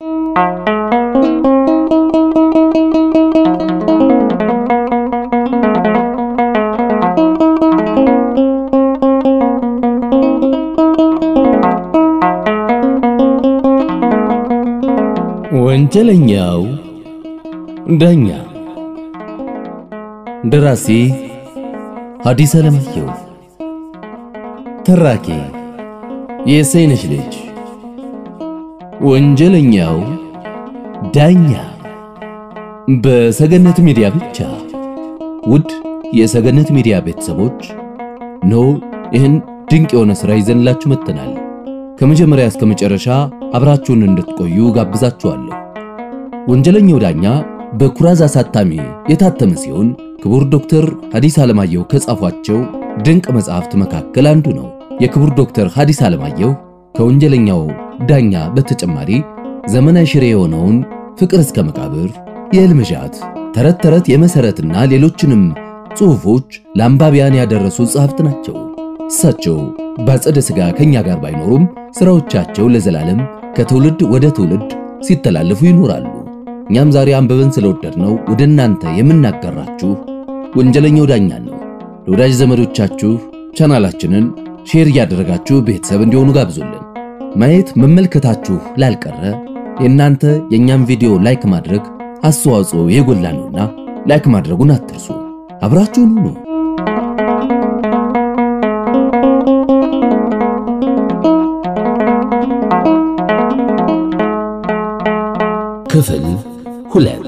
ወንጀለኛው ዳኛ ደራሲ ሐዲስ ዓለማየሁ ተራኪ የሰይነሽ ልጅ ወንጀለኛው ዳኛ በሰገነት ሚዲያ ብቻ ውድ የሰገነት ሚዲያ ቤተሰቦች ኖ ይህን ድንቅ የሆነ ሥራ ይዘንላችሁ መጥተናል ከመጀመሪያ እስከ መጨረሻ አብራችሁን እንድትቆዩ ጋብዛችኋለሁ። ወንጀለኛው ዳኛ በኩራዝ አሳታሚ የታተመ ሲሆን ክቡር ዶክተር ሐዲስ ዓለማየሁ ከጻፏቸው ድንቅ መጽሐፍት መካከል አንዱ ነው። የክቡር ዶክተር ሐዲስ ዓለማየሁ ከወንጀለኛው ዳኛ በተጨማሪ ዘመናዊ ሽሬ የሆነውን ፍቅር እስከ መቃብር፣ የሕልምዣት፣ ተረት ተረት፣ የመሰረትና ሌሎችንም ጽሑፎች ለአንባቢያን ያደረሱ ጸሐፍት ናቸው። እሳቸው በአጸደ ሥጋ ከኛ ጋር ባይኖሩም ሥራዎቻቸው ለዘላለም ከትውልድ ወደ ትውልድ ሲተላለፉ ይኖራሉ። እኛም ዛሬ አንብበን ስለወደድነው ወደ እናንተ የምናጋራችሁ ወንጀለኛው ዳኛ ነው። ለወዳጅ ዘመዶቻችሁ ቻናላችንን ሼር እያደረጋችሁ ቤተሰብ እንዲሆኑ ጋብዙልን። ማየት መመልከታችሁ ላልቀረ የእናንተ የእኛም ቪዲዮ ላይክ ማድረግ አስተዋጽኦ የጎላ ነውና ላይክ ማድረጉን አትርሱ። አብራችሁን ሁኑ። ክፍል ሁለት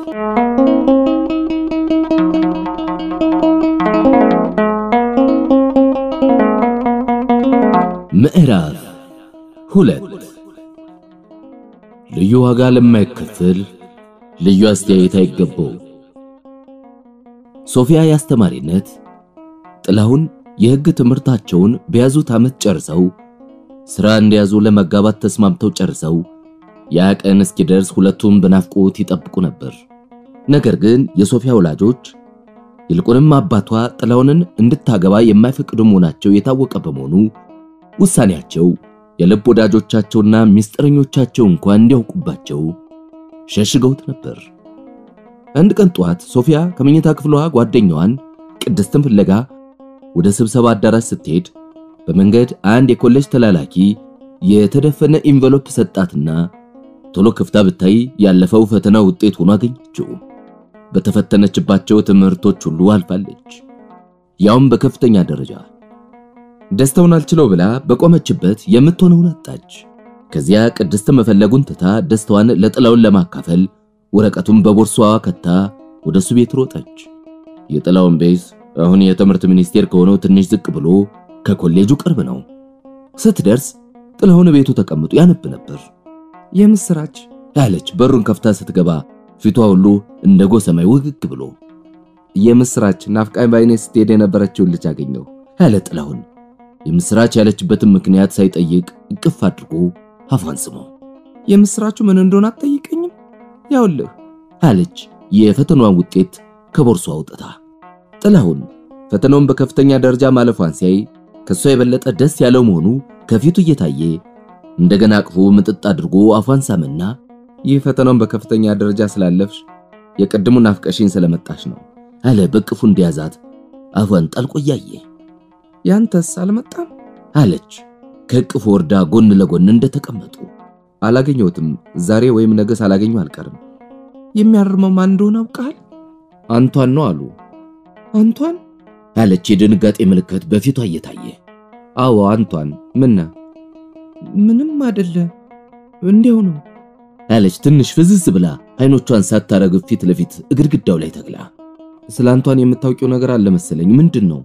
ምዕራፍ ሁለት ልዩ ዋጋ ለማይከፈል ልዩ አስተያየት አይገባው። ሶፊያ የአስተማሪነት ጥላሁን የሕግ ትምህርታቸውን በያዙት ዓመት ጨርሰው ሥራ እንዲያዙ ለመጋባት ተስማምተው ጨርሰው ያ ቀን እስኪደርስ ሁለቱም በናፍቆት ይጠብቁ ነበር። ነገር ግን የሶፊያ ወላጆች ይልቁንም አባቷ ጥላሁንን እንድታገባ የማይፈቅዱ መሆናቸው የታወቀ በመሆኑ ውሳኔያቸው የልብ ወዳጆቻቸውና ሚስጥረኞቻቸው እንኳን እንዲያውቁባቸው ሸሽገውት ነበር። አንድ ቀን ጠዋት ሶፊያ ከመኝታ ክፍሏ ጓደኛዋን ቅድስትን ፍለጋ ወደ ስብሰባ አዳራሽ ስትሄድ በመንገድ አንድ የኮሌጅ ተላላኪ የተደፈነ ኢንቨሎፕ ሰጣትና ቶሎ ክፍታ ብታይ ያለፈው ፈተና ውጤት ሆኖ አገኘችው። በተፈተነችባቸው ትምህርቶች ሁሉ አልፋለች፣ ያውም በከፍተኛ ደረጃ። ደስታውን አልችለው ብላ በቆመችበት የምትሆነውን አጣች። ከዚያ ቅድስት መፈለጉን ትታ ደስታዋን ለጥላውን ለማካፈል ወረቀቱን በቦርሳዋ ከታ ወደ እሱ ቤት ሮጠች። የጥላውን ቤት አሁን የትምህርት ሚኒስቴር ከሆነው ትንሽ ዝቅ ብሎ ከኮሌጁ ቅርብ ነው። ስትደርስ ጥላሁን ቤቱ ተቀምጦ ያነብ ነበር። የምስራች ያለች በሩን ከፍታ ስትገባ ፊቷ ሁሉ እንደ ጎህ ሰማይ ውግግ ብሎ የምስራች ናፍቃኝ ባይኔ ስትሄድ የነበረችውን ልጅ አገኘሁ ያለ ጥላሁን የምስራች ያለችበትን ምክንያት ሳይጠይቅ እቅፍ አድርጎ አፏን ስሞ የምስራቹ ምን እንደሆነ አትጠይቀኝም? ያውልህ አለች የፈተናዋን ውጤት ከቦርሷ አውጥታ። ጥላሁን ፈተናውን በከፍተኛ ደረጃ ማለፏን ሲያይ ከሷ የበለጠ ደስ ያለው መሆኑ ከፊቱ እየታየ እንደገና አቅፎ ምጥጥ አድርጎ አፏን ሳመና ይህ ፈተናውን በከፍተኛ ደረጃ ስላለፍሽ የቀድሙ ናፍቀሽኝ ስለመጣሽ ነው አለ በቅፉ እንዲያዛት አፏን ጠልቆ እያየ ያንተስ አልመጣም አለች ከቅፉ ወርዳ ጎን ለጎን እንደተቀመጡ አላገኘሁትም ዛሬ ወይም ነገ ሳላገኘው አልቀርም የሚያርመው ማን እንደሆነ አውቃል አንቷን ነው አሉ አንቷን አለች የድንጋጤ ምልክት በፊቷ እየታየ አዎ አንቷን ምነ ምንም አይደለ እንዲያው ነው አለች ትንሽ ፍዝዝ ብላ አይኖቿን ሳታረግብ ፊት ለፊት ግድግዳው ላይ ተግላ ስለ አንቷን የምታውቂው ነገር አለ መሰለኝ ምንድን ነው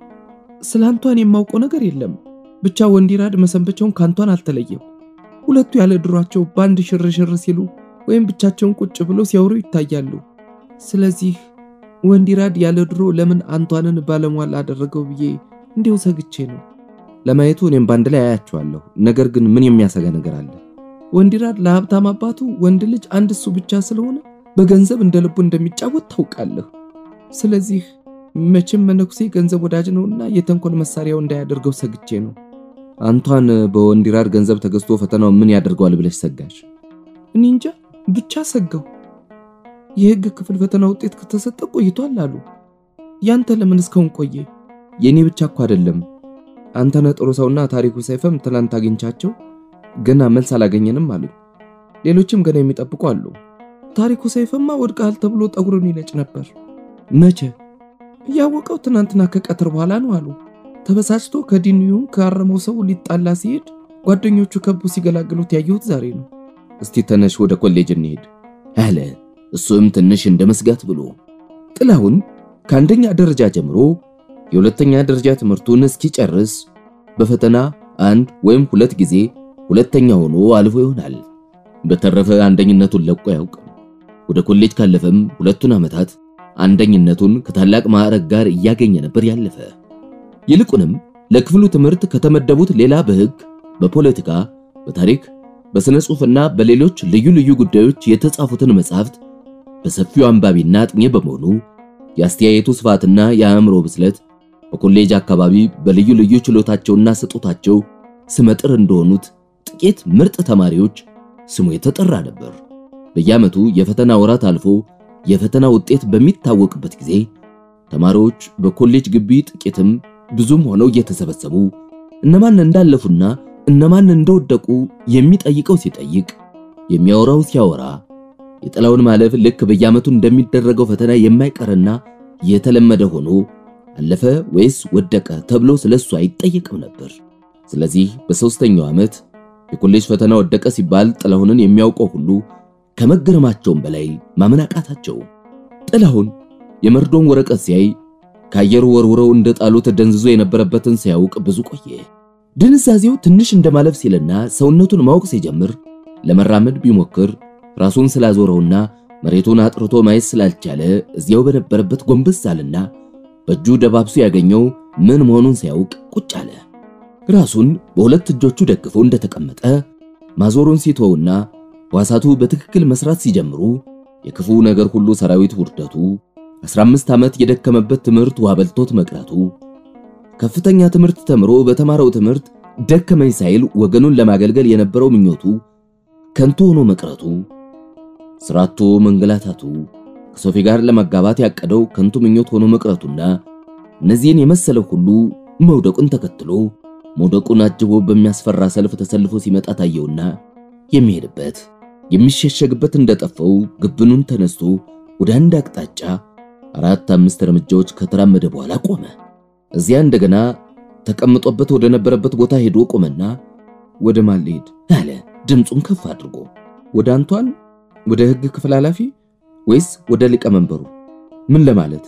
ስለ አንቷን የማውቀው ነገር የለም ብቻ ወንዲራድ መሰንበቻውን ከአንቷን አልተለየም ሁለቱ ያለ ድሯቸው በአንድ ሽርሽር ሲሉ ወይም ብቻቸውን ቁጭ ብለው ሲያወሩ ይታያሉ ስለዚህ ወንዲራድ ያለ ድሮ ለምን አንቷንን ባለሟል አደረገው ብዬ እንዲሁ ሰግቼ ነው ለማየቱ እኔም በአንድ ላይ አያቸዋለሁ ነገር ግን ምን የሚያሰጋ ነገር አለ ወንዲራድ ለሀብታም አባቱ ወንድ ልጅ አንድ እሱ ብቻ ስለሆነ በገንዘብ እንደ ልቡ እንደሚጫወት ታውቃለህ ስለዚህ መቼም መነኩሴ ገንዘብ ወዳጅ ነውና የተንኮል መሳሪያው እንዳያደርገው ሰግቼ ነው አንቷን በወንዲራድ ገንዘብ ተገዝቶ ፈተናው ምን ያደርገዋል ብለሽ ሰጋሽ እኔ እንጃ ብቻ ሰጋው። የህግ ክፍል ፈተና ውጤት ከተሰጠ ቆይቷል አሉ። ያንተ ለምን እስካሁን ቆየ? የኔ ብቻ እኮ አይደለም። አንተነህ ጥሩ ሰውና ታሪኩ ሰይፈም ትላንት አግኝቻቸው ገና መልስ አላገኘንም አሉ። ሌሎችም ገና የሚጠብቁ አሉ። ታሪኩ ሰይፈማ ወድቀሃል ተብሎ ጠጉሩን ይነጭ ነበር። መቼ? ያወቀው ትናንትና ከቀትር በኋላ ነው አሉ። ተበሳጭቶ ከዲንዩም ካረመው ሰው ሊጣላ ሲሄድ ጓደኞቹ ከቡ ሲገላግሉት ያየሁት ዛሬ ነው። እስቲ ተነሽ ወደ ኮሌጅ እንሄድ አለ። እሱም ትንሽ እንደ መስጋት ብሎ ጥላሁን ከአንደኛ ደረጃ ጀምሮ የሁለተኛ ደረጃ ትምህርቱን እስኪጨርስ በፈተና አንድ ወይም ሁለት ጊዜ ሁለተኛ ሆኖ አልፎ ይሆናል። በተረፈ አንደኝነቱን ለቆ አያውቅም። ወደ ኮሌጅ ካለፈም ሁለቱን ዓመታት አንደኝነቱን ከታላቅ ማዕረግ ጋር እያገኘ ነበር ያለፈ። ይልቁንም ለክፍሉ ትምህርት ከተመደቡት ሌላ በሕግ፣ በፖለቲካ፣ በታሪክ፣ በሥነ ጽሑፍና በሌሎች ልዩ ልዩ ጉዳዮች የተጻፉትን መጻሕፍት በሰፊው አንባቢና አጥኚ በመሆኑ የአስተያየቱ ስፋትና የአእምሮ ብስለት በኮሌጅ አካባቢ በልዩ ልዩ ችሎታቸውና ስጦታቸው ስመጥር እንደሆኑት ጥቂት ምርጥ ተማሪዎች ስሙ የተጠራ ነበር። በየዓመቱ የፈተና ወራት አልፎ የፈተና ውጤት በሚታወቅበት ጊዜ ተማሪዎች በኮሌጅ ግቢ ጥቂትም ብዙም ሆነው እየተሰበሰቡ እነማን እንዳለፉና እነማን እንደወደቁ የሚጠይቀው ሲጠይቅ፣ የሚያወራው ሲያወራ የጥላውን ማለፍ ልክ በየዓመቱ እንደሚደረገው ፈተና የማይቀርና የተለመደ ሆኖ አለፈ ወይስ ወደቀ ተብሎ ስለሱ አይጠየቅም ነበር። ስለዚህ በሦስተኛው ዓመት የኮሌጅ ፈተና ወደቀ ሲባል ጥላሁንን የሚያውቀው ሁሉ ከመገረማቸውም በላይ ማመን አቃታቸው። ጥላሁን የመርዶን ወረቀት ሲያይ ከአየሩ ወርውረው እንደ ጣሉት ደንዝዞ የነበረበትን ሲያውቅ ብዙ ቆየ። ድንዛዜው ትንሽ እንደማለፍ ሲልና ሰውነቱን ማወቅ ሲጀምር ለመራመድ ቢሞክር ራሱን ስላዞረውና መሬቱን አጥርቶ ማየት ስላልቻለ እዚያው በነበረበት ጎንበስ አለና በእጁ ደባብሶ ያገኘው ምን መሆኑን ሲያውቅ ቁጭ አለ። ራሱን በሁለት እጆቹ ደግፎ እንደተቀመጠ ማዞሩን ሲተውና ሕዋሳቱ በትክክል መስራት ሲጀምሩ የክፉ ነገር ሁሉ ሰራዊት ውርደቱ፣ 15 ዓመት የደከመበት ትምህርት ውሃ በልቶት መቅረቱ፣ ከፍተኛ ትምህርት ተምሮ በተማረው ትምህርት ደከመኝ ሳይል ወገኑን ለማገልገል የነበረው ምኞቱ ከንቱ ሆኖ መቅረቱ፣ ስራቱ መንገላታቱ፣ ከሶፊ ጋር ለመጋባት ያቀደው ከንቱ ምኞት ሆኖ መቅረቱና እነዚህን የመሰለው ሁሉ መውደቁን ተከትሎ መውደቁን አጅቦ በሚያስፈራ ሰልፍ ተሰልፎ ሲመጣ ታየውና የሚሄድበት የሚሸሸግበት እንደጠፋው ግብኑን ተነስቶ ወደ አንድ አቅጣጫ አራት አምስት እርምጃዎች ከተራመደ በኋላ ቆመ። እዚያ እንደገና ተቀምጦበት ወደ ነበረበት ቦታ ሄዶ ቆመና ወደ ማን ልሄድ አለ ድምፁን ከፍ አድርጎ። ወደ አንቷን፣ ወደ ሕግ ክፍል ኃላፊ ወይስ ወደ ሊቀመንበሩ? ምን ለማለት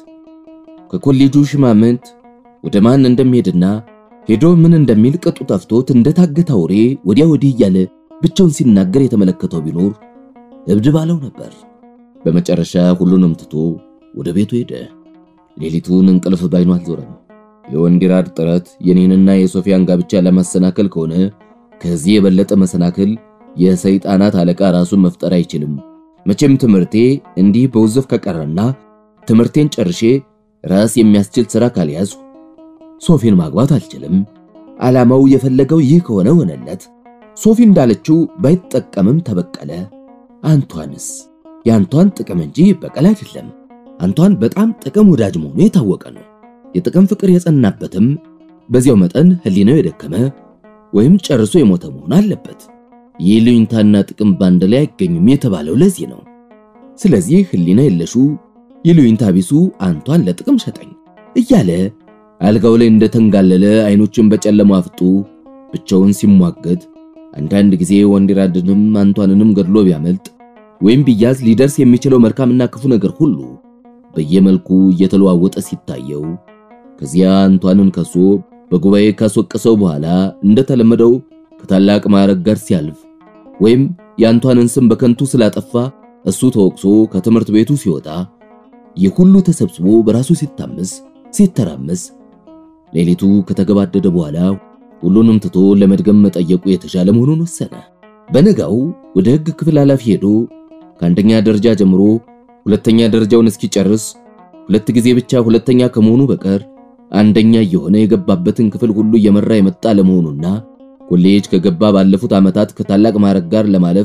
ከኮሌጁ ሽማምንት ወደ ማን እንደሚሄድና ሄዶ ምን እንደሚል ቅጡ ጠፍቶት እንደታገተ አውሬ ወዲያ ወዲህ እያለ ብቻውን ሲናገር የተመለከተው ቢኖር እብድ ባለው ነበር። በመጨረሻ ሁሉንም ትቶ ወደ ቤቱ ሄደ። ሌሊቱን እንቅልፍ ባይኑ አልዞረም። የወንዲራድ ጥረት የኔንና የሶፊያን ጋብቻ ለማሰናከል ከሆነ ከዚህ የበለጠ መሰናክል የሰይጣናት አለቃ ራሱን መፍጠር አይችልም። መቼም ትምህርቴ እንዲህ በውዝፍ ከቀረና ትምህርቴን ጨርሼ ራስ የሚያስችል ሥራ ካልያዙ ሶፊን ማግባት አልችልም። ዓላማው የፈለገው ይህ ከሆነ ሆነለት። ሶፊ እንዳለችው ባይጠቀምም ተበቀለ። አንቷንስ የአንቷን ጥቅም እንጂ በቀል አይደለም። አንቷን በጣም ጥቅም ወዳጅ መሆኑ የታወቀ ነው። የጥቅም ፍቅር የጸናበትም በዚያው መጠን ሕሊናው የደከመ ወይም ጨርሶ የሞተ መሆን አለበት። የይሉኝታና ጥቅም ባንድ ላይ አይገኙም የተባለው ለዚህ ነው። ስለዚህ ሕሊና የለሹ ይሉኝታ ቢሱ አንቷን ለጥቅም ሸጠኝ እያለ አልጋው ላይ እንደተንጋለለ አይኖችን በጨለማ አፍጡ ብቻውን ሲሟገት አንዳንድ ጊዜ ወንዲራድንም አንቷንንም ገድሎ ቢያመልጥ ወይም ቢያዝ ሊደርስ የሚችለው መልካምና ክፉ ነገር ሁሉ በየመልኩ እየተለዋወጠ ሲታየው ከዚያ አንቷንን ከሶ በጉባኤ ካስወቀሰው በኋላ እንደተለመደው ከታላቅ ማዕረግ ጋር ሲያልፍ ወይም የአንቷንን ስም በከንቱ ስላጠፋ እሱ ተወቅሶ ከትምህርት ቤቱ ሲወጣ ይህ ሁሉ ተሰብስቦ በራሱ ሲታመስ ሲተራመስ ሌሊቱ ከተገባደደ በኋላ ሁሉንም ትቶ ለመድገም መጠየቁ የተሻለ መሆኑን ወሰነ። በነጋው ወደ ሕግ ክፍል ኃላፊ ሄዶ ከአንደኛ ደረጃ ጀምሮ ሁለተኛ ደረጃውን እስኪጨርስ ሁለት ጊዜ ብቻ ሁለተኛ ከመሆኑ በቀር አንደኛ እየሆነ የገባበትን ክፍል ሁሉ እየመራ የመጣ ለመሆኑና ኮሌጅ ከገባ ባለፉት ዓመታት ከታላቅ ማዕረግ ጋር ለማለፍ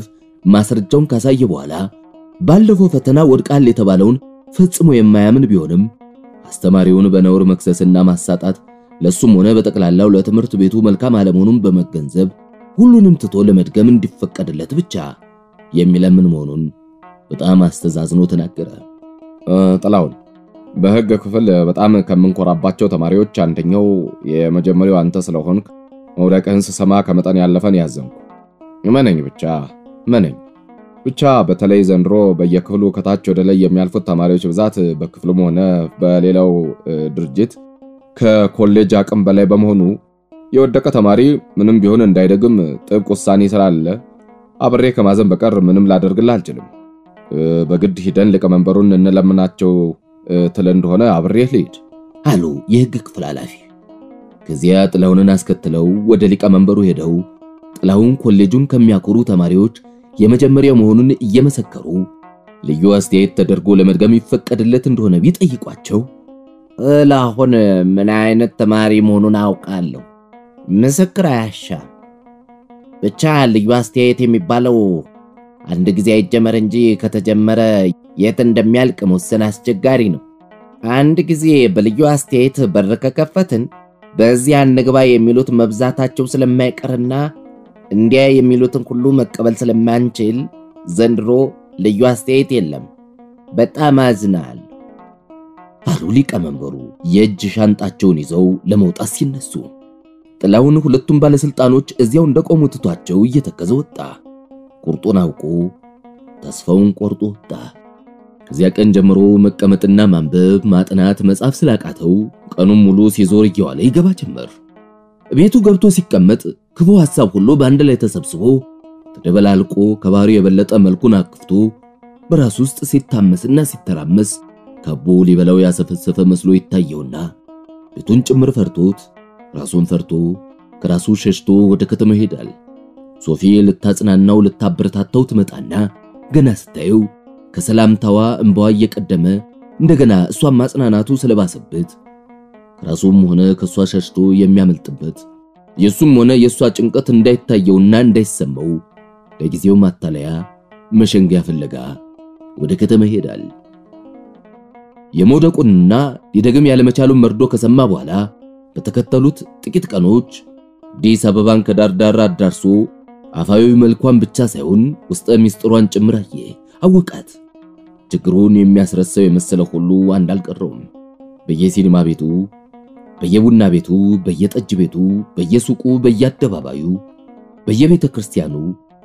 ማስረጃውን ካሳየ በኋላ ባለፈው ፈተና ወድቃል የተባለውን ፈጽሞ የማያምን ቢሆንም አስተማሪውን በነውር መክሰስና ማሳጣት ለሱም ሆነ በጠቅላላው ለትምህርት ቤቱ መልካም አለመሆኑን በመገንዘብ ሁሉንም ትቶ ለመድገም እንዲፈቀድለት ብቻ የሚለምን መሆኑን በጣም አስተዛዝኖ ተናገረ። ጥላውን በሕግ ክፍል በጣም ከምንኮራባቸው ተማሪዎች አንደኛው የመጀመሪያው አንተ ስለሆንክ መውደቅህን ስሰማ ከመጠን ያለፈን ያዘንኩ። እመነኝ ብቻ እመነኝ ብቻ። በተለይ ዘንድሮ በየክፍሉ ከታች ወደ ላይ የሚያልፉት ተማሪዎች ብዛት በክፍሉም ሆነ በሌላው ድርጅት ከኮሌጅ አቅም በላይ በመሆኑ የወደቀ ተማሪ ምንም ቢሆን እንዳይደግም ጥብቅ ውሳኔ ስላለ አብሬ ከማዘን በቀር ምንም ላደርግልህ አልችልም። በግድ ሂደን ሊቀመንበሩን እንለምናቸው ትል እንደሆነ አብሬህ ልሂድ አሉ የሕግ ክፍል ኃላፊ። ከዚያ ጥላሁንን አስከትለው ወደ ሊቀመንበሩ ሄደው ጥላሁን ኮሌጁን ከሚያኮሩ ተማሪዎች የመጀመሪያው መሆኑን እየመሰከሩ ልዩ አስተያየት ተደርጎ ለመድገም ይፈቀድለት እንደሆነ ቢጠይቋቸው ጥላሁን ምን አይነት ተማሪ መሆኑን አውቃለሁ፣ ምስክር አያሻም። ብቻ ልዩ አስተያየት የሚባለው አንድ ጊዜ አይጀመር እንጂ ከተጀመረ የት እንደሚያልቅ መወሰን አስቸጋሪ ነው። አንድ ጊዜ በልዩ አስተያየት በር ከከፈትን በዚያ እንግባ የሚሉት መብዛታቸው ስለማይቀርና እንዲያ የሚሉትን ሁሉ መቀበል ስለማንችል ዘንድሮ ልዩ አስተያየት የለም። በጣም አዝናል አሉ ሊቀመንበሩ የእጅ ሻንጣቸውን ይዘው ለመውጣት ሲነሱ። ጥላሁን ሁለቱም ባለስልጣኖች እዚያው እንደቆሙ ትቷቸው እየተከዘ ወጣ። ቁርጡን አውቆ ተስፋውን ቆርጦ ወጣ። ከዚያ ቀን ጀምሮ መቀመጥና ማንበብ፣ ማጥናት፣ መጻፍ ስላቃተው ቀኑን ሙሉ ሲዞር እየዋለ ይገባ ጀመር። ቤቱ ገብቶ ሲቀመጥ ክፉ ሐሳብ ሁሉ በአንድ ላይ ተሰብስቦ ተደበላልቆ ከባህሪው የበለጠ መልኩን አክፍቶ በራሱ ውስጥ ሲታመስና ሲተራመስ ከቦ ሊበላው ያሰፈሰፈ መስሎ ይታየውና ቤቱን ጭምር ፈርቶት ራሱን ፈርቶ ከራሱ ሸሽቶ ወደ ከተማ ይሄዳል። ሶፊ ልታጽናናው ልታበረታታው ትመጣና ገና ስታየው ከሰላምታዋ እንባዋ እየቀደመ እንደገና እሷን ማጽናናቱ ስለባሰበት ከራሱም ሆነ ከሷ ሸሽቶ የሚያመልጥበት የሱም ሆነ የሷ ጭንቀት እንዳይታየውና እንዳይሰማው ለጊዜው ማታለያ መሸንጊያ ፍለጋ ወደ ከተማ ይሄዳል። የመውደቁንና ሊደግም ያለመቻሉን መርዶ ከሰማ በኋላ በተከተሉት ጥቂት ቀኖች አዲስ አበባን ከዳር ዳር አዳርሶ አፋዊ መልኳን ብቻ ሳይሆን ውስጠ ሚስጥሯን ጭምር አየ፣ አወቃት። ችግሩን የሚያስረሳው የመሰለ ሁሉ አንድ አልቀረውም። በየሲኒማ ቤቱ፣ በየቡና ቤቱ፣ በየጠጅ ቤቱ፣ በየሱቁ፣ በየአደባባዩ፣ በየቤተ ክርስቲያኑ፣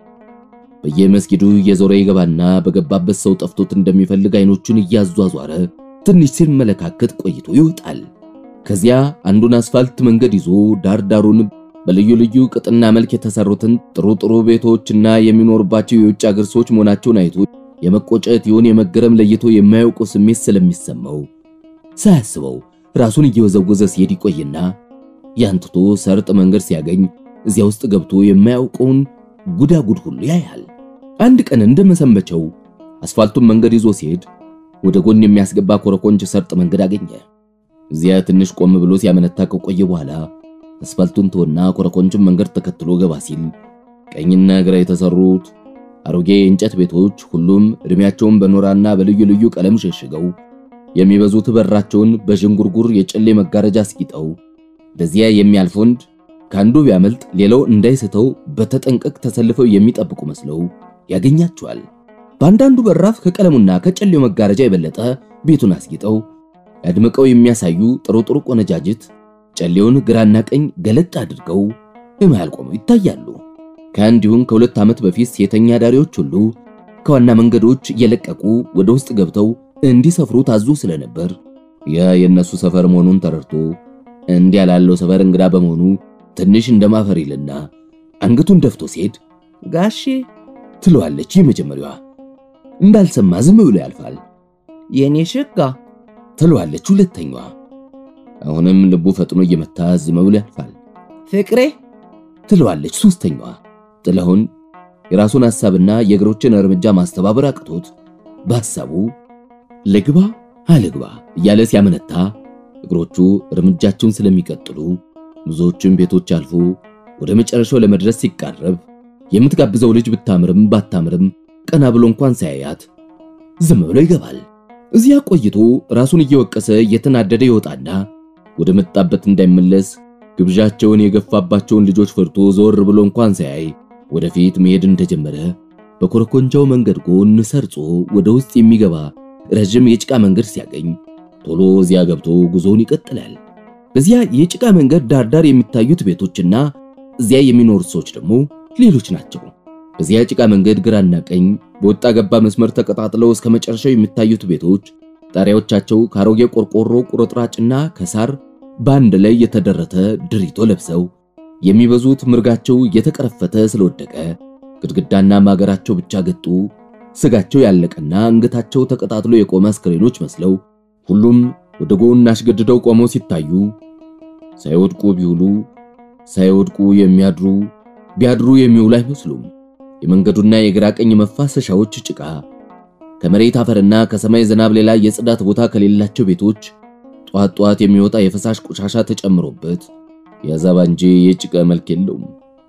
በየመስጊዱ እየዞረ ይገባና በገባበት ሰው ጠፍቶት እንደሚፈልግ አይኖቹን እያዟዟረ ትንሽ ሲመለካከት ቆይቶ ይወጣል። ከዚያ አንዱን አስፋልት መንገድ ይዞ ዳር ዳሩን በልዩ ልዩ ቅጥና መልክ የተሰሩትን ጥሩ ጥሩ ቤቶችና የሚኖርባቸው የውጭ አገር ሰዎች መሆናቸውን አይቶ የመቆጨት ይሁን የመገረም ለይቶ የማያውቀው ስሜት ስለሚሰማው ሳያስበው ራሱን እየወዘወዘ ሲሄድ ይቆይና ያንትቶ ሰርጥ መንገድ ሲያገኝ እዚያ ውስጥ ገብቶ የማያውቀውን ጉዳጉድ ሁሉ ያያል። አንድ ቀን እንደመሰንበቸው አስፋልቱን መንገድ ይዞ ሲሄድ ወደ ጎን የሚያስገባ ኮረኮንች ሰርጥ መንገድ አገኘ። እዚያ ትንሽ ቆም ብሎ ሲያመነታ ከቆየ በኋላ አስፋልቱን ተወና ኮረኮንችን መንገድ ተከትሎ ገባ ሲል ቀኝና ግራ የተሰሩት አሮጌ የእንጨት ቤቶች ሁሉም እድሜያቸውን በኖራና በልዩ ልዩ ቀለም ሸሽገው የሚበዙት በራቸውን በዥንጉርጉር የጨሌ መጋረጃ አስጊጠው በዚያ የሚያልፍ ወንድ ከአንዱ ቢያመልጥ ሌላው እንዳይስተው በተጠንቀቅ ተሰልፈው የሚጠብቁ መስለው ያገኛቸዋል። በአንዳንዱ በራፍ ከቀለሙና ከጨሌው መጋረጃ የበለጠ ቤቱን አስጊጠው አድምቀው የሚያሳዩ ጥሩ ጥሩ ቆነጃጅት ጨሌውን ግራና ቀኝ ገለጥ አድርገው በመሃል ቆመው ይታያሉ። ከአንድ ይሁን ከሁለት ዓመት በፊት ሴተኛ ዳሪዎች ሁሉ ከዋና መንገዶች እየለቀቁ ወደ ውስጥ ገብተው እንዲሰፍሩ ታዞ ስለነበር ያ የነሱ ሰፈር መሆኑን ተረድቶ እንዲያ ላለው ሰፈር እንግዳ በመሆኑ ትንሽ እንደማፈር ይልና አንገቱን ደፍቶ ሲሄድ ጋሼ ትለዋለች የመጀመሪያዋ። እንዳልሰማ ዝም ብሎ ያልፋል። የኔ ሸጋ ትለዋለች ሁለተኛዋ። አሁንም ልቡ ፈጥኖ እየመታ ዝም ብሎ ያልፋል። ፍቅሬ ትለዋለች ሶስተኛዋ። ጥላሁን የራሱን ሐሳብና የእግሮችን እርምጃ ማስተባበር አቅቶት በሐሳቡ ልግባ አልግባ እያለ ሲያመነታ እግሮቹ እርምጃቸውን ስለሚቀጥሉ ብዙዎችን ቤቶች አልፎ ወደ መጨረሻው ለመድረስ ሲቃረብ የምትጋብዘው ልጅ ብታምርም ባታምርም ቀና ብሎ እንኳን ሳያያት ዝም ብሎ ይገባል። እዚያ ቆይቶ ራሱን እየወቀሰ እየተናደደ ይወጣና ወደ መጣበት እንዳይመለስ ግብዣቸውን የገፋባቸውን ልጆች ፈርቶ ዞር ብሎ እንኳን ሳያይ ወደፊት መሄድ እንደጀመረ በኮረኮንቻው መንገድ ጎን ሰርጾ ወደ ውስጥ የሚገባ ረጅም የጭቃ መንገድ ሲያገኝ ቶሎ እዚያ ገብቶ ጉዞውን ይቀጥላል። በዚያ የጭቃ መንገድ ዳርዳር የሚታዩት ቤቶችና እዚያ የሚኖሩት ሰዎች ደግሞ ሌሎች ናቸው። በዚያ ጭቃ መንገድ ግራና ቀኝ በወጣ ገባ መስመር ተቀጣጥለው እስከ መጨረሻው የሚታዩት ቤቶች ጣሪያዎቻቸው ከአሮጌ ቆርቆሮ ቁርጥራጭና ከሳር በአንድ ላይ የተደረተ ድሪቶ ለብሰው የሚበዙት ምርጋቸው የተቀረፈተ ስለወደቀ ግድግዳና ማገራቸው ብቻ ገጡ ስጋቸው ያለቀና አንገታቸው ተቀጣጥሎ የቆመ አስክሬኖች መስለው ሁሉም ወደ ጎን አሽገድደው ቆመው ሲታዩ ሳይወድቁ ቢውሉ ሳይወድቁ የሚያድሩ ቢያድሩ የሚውሉ አይመስሉም። የመንገዱና የግራ ቀኝ መፋሰሻዎች ጭቃ ከመሬት አፈርና ከሰማይ ዝናብ ሌላ የጽዳት ቦታ ከሌላቸው ቤቶች ጧት ጧት የሚወጣ የፈሳሽ ቆሻሻ ተጨምሮበት የአዛባ እንጂ የጭቃ መልክ የለውም።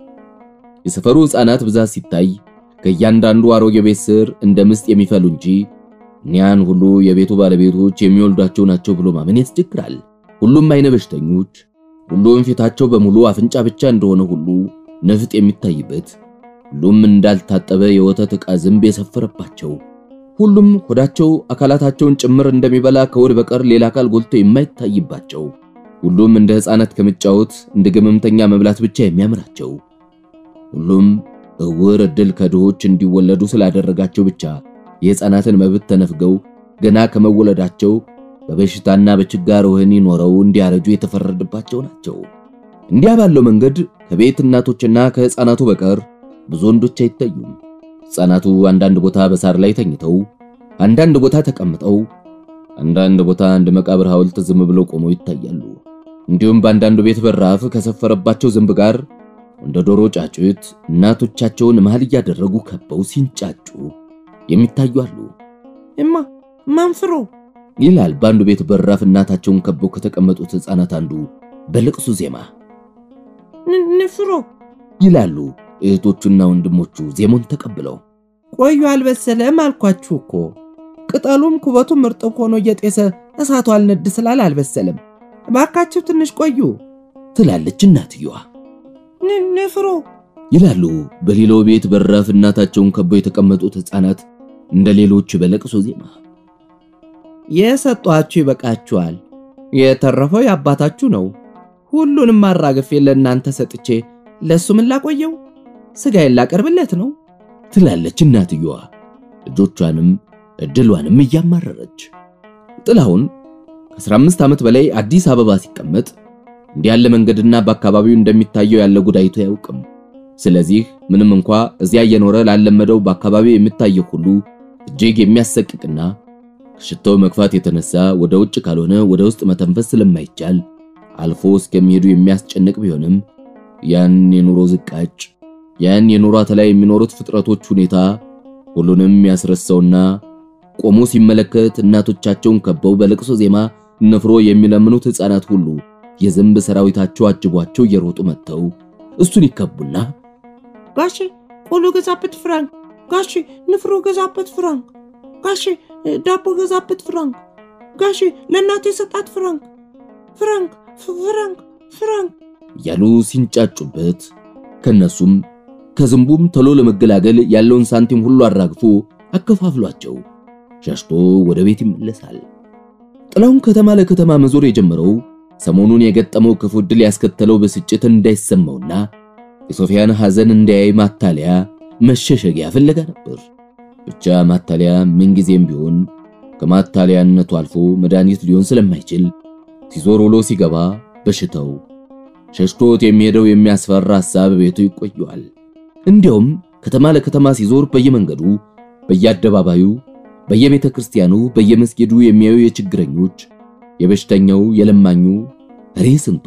የሰፈሩ ሕፃናት ብዛት ሲታይ ከእያንዳንዱ አሮጌ ቤት ስር እንደ ምስጥ የሚፈሉ እንጂ እኒያን ሁሉ የቤቱ ባለቤቶች የሚወልዷቸው ናቸው ብሎ ማመን ያስቸግራል። ሁሉም አይነ በሽተኞች፣ ሁሉም ፊታቸው በሙሉ አፍንጫ ብቻ እንደሆነ ሁሉ ነፍጥ የሚታይበት፣ ሁሉም እንዳልታጠበ የወተት ዕቃ ዝንብ የሰፈረባቸው፣ ሁሉም ሆዳቸው አካላታቸውን ጭምር እንደሚበላ ከወድ በቀር ሌላ አካል ጎልቶ የማይታይባቸው፣ ሁሉም እንደ ሕፃናት ከመጫወት እንደ ገመምተኛ መብላት ብቻ የሚያምራቸው፣ ሁሉም እውር ዕድል ከድሆች እንዲወለዱ ስላደረጋቸው ብቻ የሕፃናትን መብት ተነፍገው ገና ከመወለዳቸው በበሽታና በችጋር ወህኒ ኖረው እንዲያረጁ የተፈረደባቸው ናቸው። እንዲያ ባለው መንገድ ከቤት እናቶችና ከሕፃናቱ በቀር ብዙ ወንዶች አይታዩም። ሕፃናቱ አንዳንድ ቦታ በሳር ላይ ተኝተው፣ አንዳንድ ቦታ ተቀምጠው፣ አንዳንድ ቦታ እንደ መቃብር ሐውልት ዝም ብለው ቆመው ይታያሉ። እንዲሁም በአንዳንዱ ቤት በራፍ ከሰፈረባቸው ዝንብ ጋር እንደ ዶሮ ጫጩት እናቶቻቸውን መሃል እያደረጉ ከበው ሲንጫጩ የሚታዩ አሉ። እማ ማንፍሮ ይላል በአንዱ ቤት በራፍ እናታቸውን ከበው ከተቀመጡት ሕፃናት አንዱ በልቅሱ ዜማ ንፍሮ ይላሉ እህቶቹና ወንድሞቹ ዜሞን ተቀብለው። ቆዩ አልበሰለም አልኳችሁ እኮ ቅጠሉም ኩበቱም እርጥብ ሆኖ እየጤሰ እሳቱ አልነድ ስላል አልበሰለም። እባካችሁ ትንሽ ቆዩ ትላለች እናትየዋ። ንፍሮ ይላሉ በሌላው ቤት በራፍ እናታቸውን ከበው የተቀመጡት ሕፃናት እንደ ሌሎች በለቅሶ ዜማ። የሰጧችሁ ይበቃችኋል። የተረፈው የአባታችሁ ነው። ሁሉንም አራግፌ ለእናንተ ሰጥቼ ለእሱ ምን ላቆየው? ሥጋዬን ላቀርብለት ነው ትላለች እናትየዋ ልጆቿንም እድሏንም እያማረረች። ጥላሁን ከ15 ዓመት በላይ አዲስ አበባ ሲቀመጥ እንዲህ ያለ መንገድና በአካባቢው እንደሚታየው ያለ ጉዳይቱ አያውቅም። ስለዚህ ምንም እንኳ እዚያ እየኖረ ላለመደው በአካባቢው የሚታየው ሁሉ እጅግ የሚያሰቅቅና ከሽታው መግፋት የተነሳ ወደ ውጭ ካልሆነ ወደ ውስጥ መተንፈስ ስለማይቻል አልፎ እስከሚሄዱ የሚያስጨንቅ ቢሆንም ያን የኑሮ ዝቃጭ ያን የኑሮ ላይ የሚኖሩት ፍጥረቶች ሁኔታ ሁሉንም ያስረሳውና ቆሞ ሲመለከት እናቶቻቸውን ከበው በለቅሶ ዜማ ንፍሮ የሚለምኑት ሕፃናት ሁሉ የዝንብ ሰራዊታቸው አጅቧቸው እየሮጡ መጥተው እሱን ይከቡና ጋሼ ቆሎ ገዛበት ፍራንክ፣ ጋሼ ንፍሮ ገዛበት ፍራንክ፣ ጋሼ ዳቦ ገዛበት ፍራንክ፣ ጋሼ ለእናቴ ሰጣት ፍራንክ፣ ፍራንክ ፍራንክ ፍራንክ እያሉ ሲንጫጩበት ከነሱም ከዝንቡም ቶሎ ለመገላገል ያለውን ሳንቲም ሁሉ አራግፎ አከፋፍሏቸው ሸሽቶ ወደ ቤት ይመለሳል። ጥላሁን ከተማ ለከተማ መዞር የጀመረው ሰሞኑን የገጠመው ክፉ ዕድል ያስከተለው ብስጭት እንዳይሰማውና የሶፊያን ሐዘን እንዳያይ ማታለያ መሸሸጊያ ፍለጋ ነበር። ብቻ ማታለያ ምንጊዜም ቢሆን ከማታለያነቱ አልፎ መድኃኒት ሊሆን ስለማይችል ሲዞር ውሎ ሲገባ በሽታው ሸሽቶት የሚሄደው የሚያስፈራ ሐሳብ ቤቱ ይቆየዋል። እንዲያውም ከተማ ለከተማ ሲዞር በየመንገዱ፣ በየአደባባዩ፣ በየቤተ ክርስቲያኑ፣ በየመስጊዱ የሚያዩ የችግረኞች፣ የበሽተኛው፣ የለማኙ እሬ ስንቱ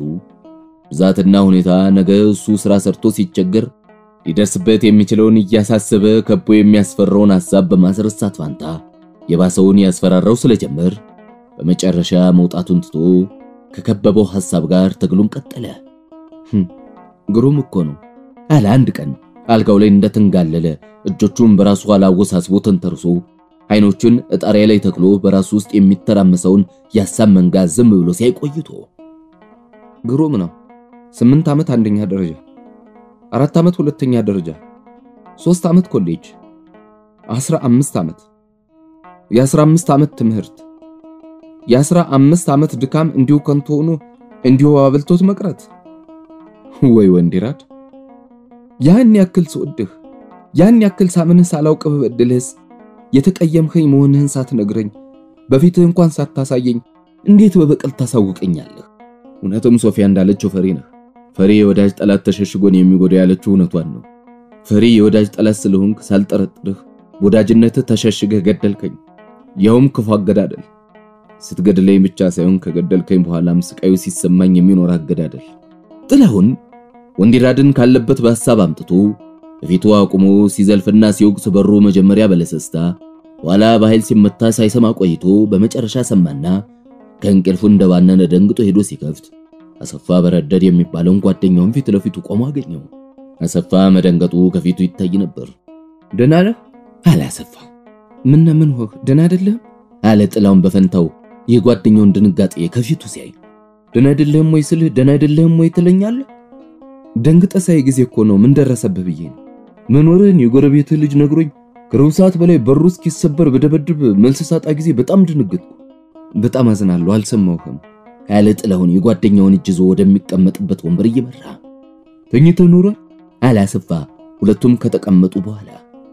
ብዛትና ሁኔታ ነገ እሱ ሥራ ሰርቶ ሲቸገር ሊደርስበት የሚችለውን እያሳሰበ ከቦ የሚያስፈራውን ሐሳብ በማስረሳት ፋንታ የባሰውን ያስፈራራው ስለጀመር በመጨረሻ መውጣቱን ትቶ ከከበበው ሐሳብ ጋር ትግሉን ቀጠለ። ግሩም እኮ ነው አለ አንድ ቀን አልጋው ላይ እንደተንጋለለ እጆቹን በራሱ ኋላ አወሳስቦ ተንተርሶ አይኖቹን እጣሪያ ላይ ተክሎ በራሱ ውስጥ የሚተራመሰውን የሀሳብ መንጋ ዝም ብሎ ሲያይ ቆይቶ ግሩም ነው። ስምንት ዓመት አንደኛ ደረጃ፣ አራት ዓመት ሁለተኛ ደረጃ፣ ሶስት ዓመት ኮሌጅ፣ አስራ አምስት ዓመት የአስራ አምስት ዓመት ትምህርት የአስራ አምስት ዓመት ድካም እንዲሁ ከንቱ ሆኖ እንዲሁ አበልቶት መቅረት። ወይ ወንዲራድ ያን ያክል ስወድህ ያን ያክል ሳምንህ ሳላውቅ በበድልህስ የተቀየምከኝ መሆንህን ሳትነግረኝ በፊትህ እንኳን ሳታሳየኝ እንዴት በበቀል ታሳውቀኛለህ? እውነትም ሶፊያ እንዳለችው ፈሪ ነህ። ፈሪ የወዳጅ ጠላት ተሸሽጎን የሚጎዳ ያለችው እውነቷን ነው። ፈሪ የወዳጅ ጠላት ስለሆንክ ሳልጠረጥርህ ወዳጅነትህ ተሸሽገህ ገደልከኝ። ያውም ክፉ አገዳደል። ስትገድለኝ ብቻ ሳይሆን ከገደልከኝ በኋላም ስቃዩ ሲሰማኝ የሚኖር አገዳደል። ጥላሁን ወንዲራድን ካለበት በሐሳብ አምጥቶ በፊቱ አቁሞ ሲዘልፍና ሲወቅስ በሩ መጀመሪያ በለሰስታ ኋላ በኃይል ሲመታ ሳይሰማ ቆይቶ በመጨረሻ ሰማና ከእንቅልፉ እንደባነነ ደንግጦ ሄዶ ሲከፍት አሰፋ በረደድ የሚባለውን ጓደኛውን ፊት ለፊቱ ቆሞ አገኘው። አሰፋ መደንገጡ ከፊቱ ይታይ ነበር። ደህና ነህ አለ አሰፋ። ምን ምን ሆህ ደህና አይደለህም አለ ጥላውን በፈንታው የጓደኛውን ድንጋጤ ከፊቱ ሲያይ። ደህና አይደለህም ወይ ስልህ ደህና አይደለህም ወይ ትለኛለህ? ደንግጠህ ሳይ ጊዜ እኮ ነው ምን ደረሰብህ ብዬ ነው። መኖርህን የጎረቤትህ ልጅ ነግሮኝ ከሩብ ሰዓት በላይ በሩ እስኪሰበር በደበድብ መልስ ሳጣ ጊዜ በጣም ድንግጥኩ። በጣም አዝናለሁ፣ አልሰማሁህም አለ ጥላሁን የጓደኛውን እጅ ይዞ ወደሚቀመጥበት ወንበር እየመራ። ተኝተህ ኖሯል አለ አሰፋ ሁለቱም ከተቀመጡ በኋላ።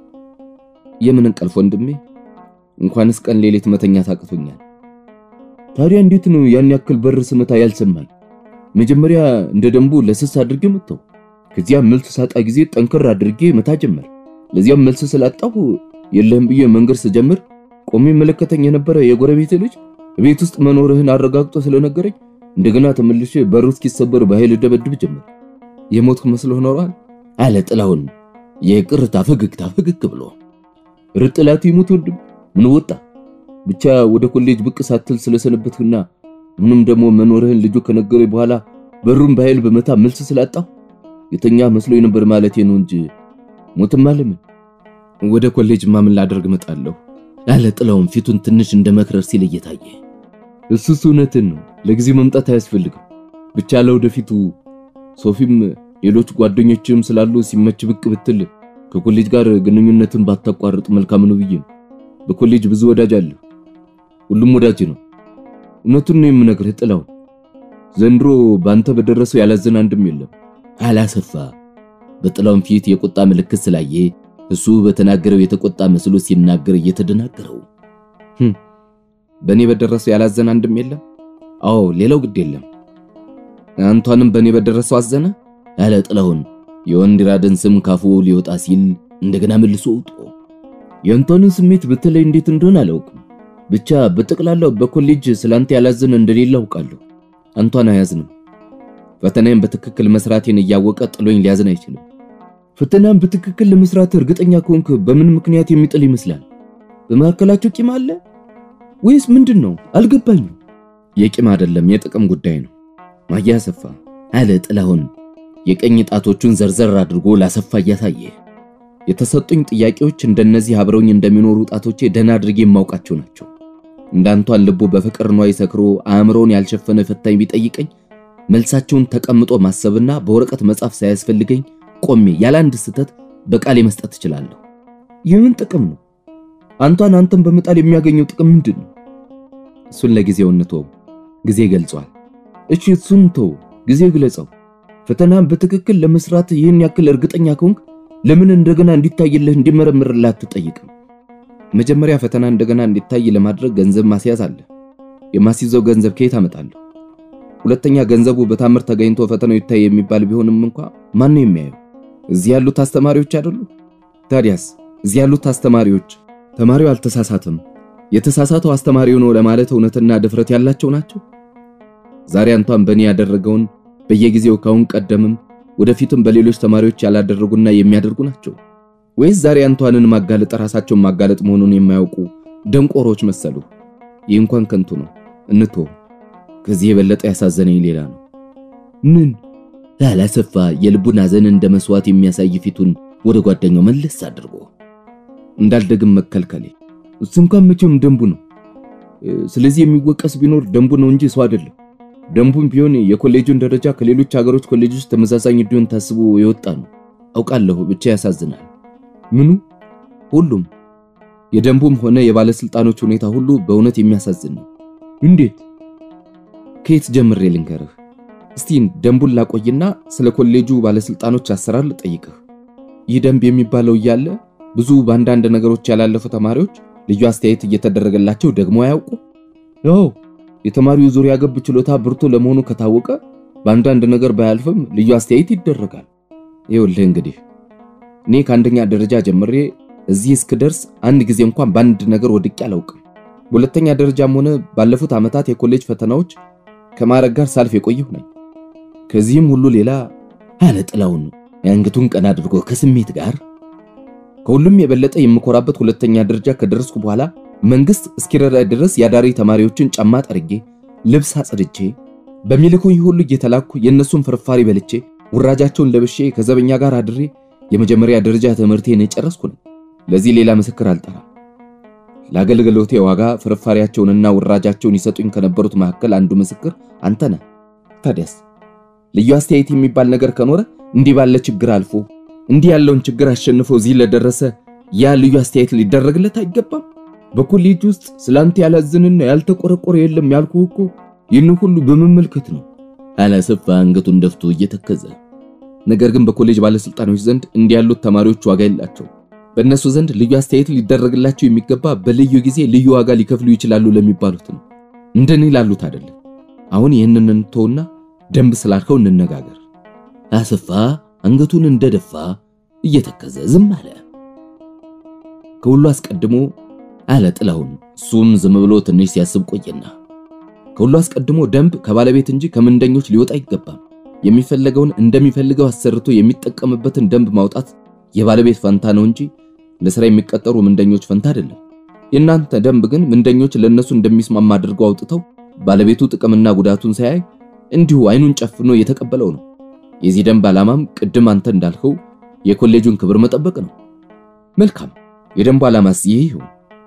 የምን እንቅልፍ ወንድሜ፣ እንኳንስ ቀን ሌሊት መተኛት አቅቶኛል። ታዲያ እንዴት ነው ያን ያክል በር ስመታ ያልሰማኝ? መጀመሪያ እንደ ደንቡ ለስስ አድርጌ መታው። ከዚያ መልስ ሳጣ ጊዜ ጠንከር አድርጌ መታ ጀመር። ለዚያም መልስ ስላጣሁ የለህም ብዬ መንገድ ስጀምር ቆሜ መለከተኝ የነበረ የጎረቤት ልጅ ቤት ውስጥ መኖርህን አረጋግጦ ስለነገረኝ እንደገና ተመልሼ በሩ እስኪሰበር በኃይል ደበድብ ጀመር። የሞትኩ መስሎህ ኖሯል አለ ጥላሁን የቅርታ ፈገግታ ፈገግ ብሎ። ርጥላት ይሙት ወንድም ምን ወጣ ብቻ ወደ ኮሌጅ ብቅ ሳትል ስለሰነበትህና ምንም ደግሞ መኖርህን ልጁ ከነገረኝ በኋላ በሩን በኃይል በመታ መልስ ስላጣሁ የተኛ መስሎኝ ነበር ማለቴ ነው እንጂ ሞትም አለምን። ወደ ኮሌጅ ማምን ላደርግ እመጣለሁ አለ ጥላሁን ፊቱን ትንሽ እንደ መክረር ሲል እየታየ። እሱስ እውነትን ነው። ለጊዜው መምጣት አያስፈልግም። ብቻ ለወደፊቱ ሶፊም ሌሎች ጓደኞችም ስላሉ ሲመች ብቅ ብትል ከኮሌጅ ጋር ግንኙነትን ባታቋርጥ መልካም ነው ብዬ ነው። በኮሌጅ ብዙ ወዳጅ አለ። ሁሉም ወዳጅ ነው። እውነቱን ነው የምነግርህ ጥላሁን፣ ዘንድሮ ባንተ በደረሰው ያላዘን አንድም የለም አለ አሰፋ በጥላሁን ፊት የቁጣ ምልክት ስላየ እሱ በተናገረው የተቆጣ መስሎ ሲናገር እየተደናገረው በእኔ በደረሰው ያላዘን አንድም የለም። አዎ ሌላው ግድ የለም። አንቷንም በእኔ በደረሰው አዘነ አለ ጥላሁን የወንዲራድን ስም ካፉ ሊወጣ ሲል እንደገና መልሶ ውጦ የአንቷንን ስሜት በተለይ እንዴት እንደሆነ አላውቅም። ብቻ በጠቅላላው በኮሌጅ ስላንተ ያላዘነ እንደሌለ አውቃለሁ። አንቷን አያዝንም። ፈተናዬን በትክክል መስራቴን እያወቀ ጥሎኝ ሊያዝን አይችልም። ፈተናን በትክክል ለመስራት እርግጠኛ ከሆንክ በምን ምክንያት የሚጥል ይመስላል? በመካከላቸው ቂም አለ ወይስ ምንድን ነው? አልገባኝም። የቂም አይደለም የጥቅም ጉዳይ ነው። ማያ አሰፋ አለ ጥላሁን የቀኝ ጣቶቹን ዘርዘር አድርጎ ላሰፋ እያሳየ የተሰጡኝ ጥያቄዎች እንደነዚህ አብረውኝ እንደሚኖሩ ጣቶቼ ደህና አድርጌ የማውቃቸው ናቸው። እንዳንቷን ልቡ በፍቅር ኗይ ሰክሮ አእምሮን ያልሸፈነ ፈታኝ ቢጠይቀኝ መልሳቸውን ተቀምጦ ማሰብና በወረቀት መጻፍ ሳያስፈልገኝ ቆሜ ያለ አንድ ስህተት በቃሌ መስጠት እችላለሁ። የምን ጥቅም ነው? አንቷን አንተን በመጣል የሚያገኘው ጥቅም ምንድን ነው? እሱን ለጊዜው እንተው፣ ጊዜ ገልጿል። እሺ እሱን ተው፣ ጊዜ ግለጸው። ፈተናን በትክክል ለመስራት ይህን ያክል እርግጠኛ ከሆንክ ለምን እንደገና እንዲታይልህ እንዲመረምርልህ አትጠይቅም? መጀመሪያ ፈተና እንደገና እንዲታይ ለማድረግ ገንዘብ ማስያዝ አለ። የማስይዘው ገንዘብ ከየት አመጣለሁ? ሁለተኛ ገንዘቡ በታምር ተገኝቶ ፈተናው ይታይ የሚባል ቢሆንም እንኳ ማን ነው የሚያየው? እዚህ ያሉት አስተማሪዎች አይደሉ? ታዲያስ እዚህ ያሉት አስተማሪዎች ተማሪው አልተሳሳተም፣ የተሳሳተው አስተማሪው ነው ለማለት እውነትና ድፍረት ያላቸው ናቸው? ዛሬ አንቷን በእኔ ያደረገውን በየጊዜው ካሁን ቀደምም ወደፊትም በሌሎች ተማሪዎች ያላደረጉና የሚያደርጉ ናቸው? ወይስ ዛሬ አንቷንን ማጋለጥ ራሳቸውን ማጋለጥ መሆኑን የማያውቁ ደንቆሮች መሰሉ? ይህ እንኳን ከንቱ ነው፣ እንቶ ከዚህ የበለጠ ያሳዘነኝ ሌላ ነው። ምን አለ አሰፋ የልቡን ሐዘን እንደ መስዋዕት የሚያሳይ ፊቱን ወደ ጓደኛው መለስ አድርጎ እንዳልደግም መከልከሌ እሱ እንኳን መቼም ደንቡ ነው። ስለዚህ የሚወቀስ ቢኖር ደንቡ ነው እንጂ ሰው አይደለም። ደንቡም ቢሆን የኮሌጁን ደረጃ ከሌሎች ሀገሮች ኮሌጆች ተመሳሳኝ እንዲሆን ታስቦ የወጣ ነው። አውቃለሁ፣ ብቻ ያሳዝናል። ምኑ? ሁሉም የደንቡም ሆነ የባለስልጣኖች ሁኔታ ሁሉ በእውነት የሚያሳዝን ነው። እንዴት? ከየት ጀምሬ ልንገርህ? እስቲ ደንቡን ላቆይና ስለ ኮሌጁ ባለስልጣኖች አሰራር ልጠይቅህ። ይህ ደንብ የሚባለው እያለ ብዙ በአንዳንድ ነገሮች ያላለፉ ተማሪዎች ልዩ አስተያየት እየተደረገላቸው ደግሞ አያውቁ? ያው የተማሪው ዙሪያ ገብ ችሎታ ብርቱ ለመሆኑ ከታወቀ በአንዳንድ ነገር ባያልፍም ልዩ አስተያየት ይደረጋል። ይኸውልህ እንግዲህ እኔ ከአንደኛ ደረጃ ጀምሬ እዚህ እስክደርስ አንድ ጊዜ እንኳን በአንድ ነገር ወድቄ አላውቅም። በሁለተኛ ደረጃም ሆነ ባለፉት ዓመታት የኮሌጅ ፈተናዎች ከማዕረግ ጋር ሳልፍ የቆየሁ ነኝ። ከዚህም ሁሉ ሌላ አለ ጥላውን የአንገቱን ቀና አድርጎ ከስሜት ጋር ከሁሉም የበለጠ የምኮራበት ሁለተኛ ደረጃ ከደረስኩ በኋላ መንግስት እስኪረዳ ድረስ የአዳሪ ተማሪዎችን ጫማ ጠርጌ ልብስ አጽድቼ በሚልኩኝ ሁሉ እየተላኩ የእነሱን ፍርፋሪ በልቼ ውራጃቸውን ለብሼ ከዘበኛ ጋር አድሬ የመጀመሪያ ደረጃ ትምህርቴን የጨረስኩ ነኝ። ለዚህ ሌላ ምስክር አልጠራም። ለአገልግሎቴ ዋጋ ፍርፋሪያቸውንና ውራጃቸውን ይሰጡኝ ከነበሩት መካከል አንዱ ምስክር አንተ ነህ። ታዲያስ ልዩ አስተያየት የሚባል ነገር ከኖረ እንዲህ ባለ ችግር አልፎ እንዲህ ያለውን ችግር አሸንፎ እዚህ ለደረሰ ያ ልዩ አስተያየት ሊደረግለት አይገባም? በኮሌጅ ውስጥ ስላንተ ያላዝንና ያልተቆረቆረ የለም ያልኩህ እኮ ይህን ሁሉ በመመልከት ነው አለ አሰፋ አንገቱን ደፍቶ እየተከዘ። ነገር ግን በኮሌጅ ባለስልጣኖች ዘንድ እንዲህ ያሉት ተማሪዎች ዋጋ የላቸው። በእነሱ ዘንድ ልዩ አስተያየት ሊደረግላቸው የሚገባ በልዩ ጊዜ ልዩ ዋጋ ሊከፍሉ ይችላሉ ለሚባሉት ነው፣ እንደኔ ላሉት አይደለም። አሁን ይህንን እንተውና ደንብ ስላልከው እንነጋገር። አሰፋ አንገቱን እንደደፋ እየተከዘ ዝም አለ። ከሁሉ አስቀድሞ አለ ጥላሁን። እሱም ዝም ብሎ ትንሽ ሲያስብ ቆየና ከሁሉ አስቀድሞ ደንብ ከባለቤት እንጂ ከምንደኞች ሊወጣ አይገባም። የሚፈለገውን እንደሚፈልገው አሰርቶ የሚጠቀምበትን ደንብ ማውጣት የባለቤት ፈንታ ነው እንጂ ለሥራ የሚቀጠሩ ምንደኞች ፈንታ አይደለም። የእናንተ ደንብ ግን ምንደኞች ለነሱ እንደሚስማማ አድርገው አውጥተው ባለቤቱ ጥቅምና ጉዳቱን ሳያይ እንዲሁ አይኑን ጨፍኖ የተቀበለው ነው። የዚህ ደንብ ዓላማም ቅድም አንተ እንዳልከው የኮሌጁን ክብር መጠበቅ ነው። መልካም፣ የደንቡ ዓላማስ ይህ ይሁን።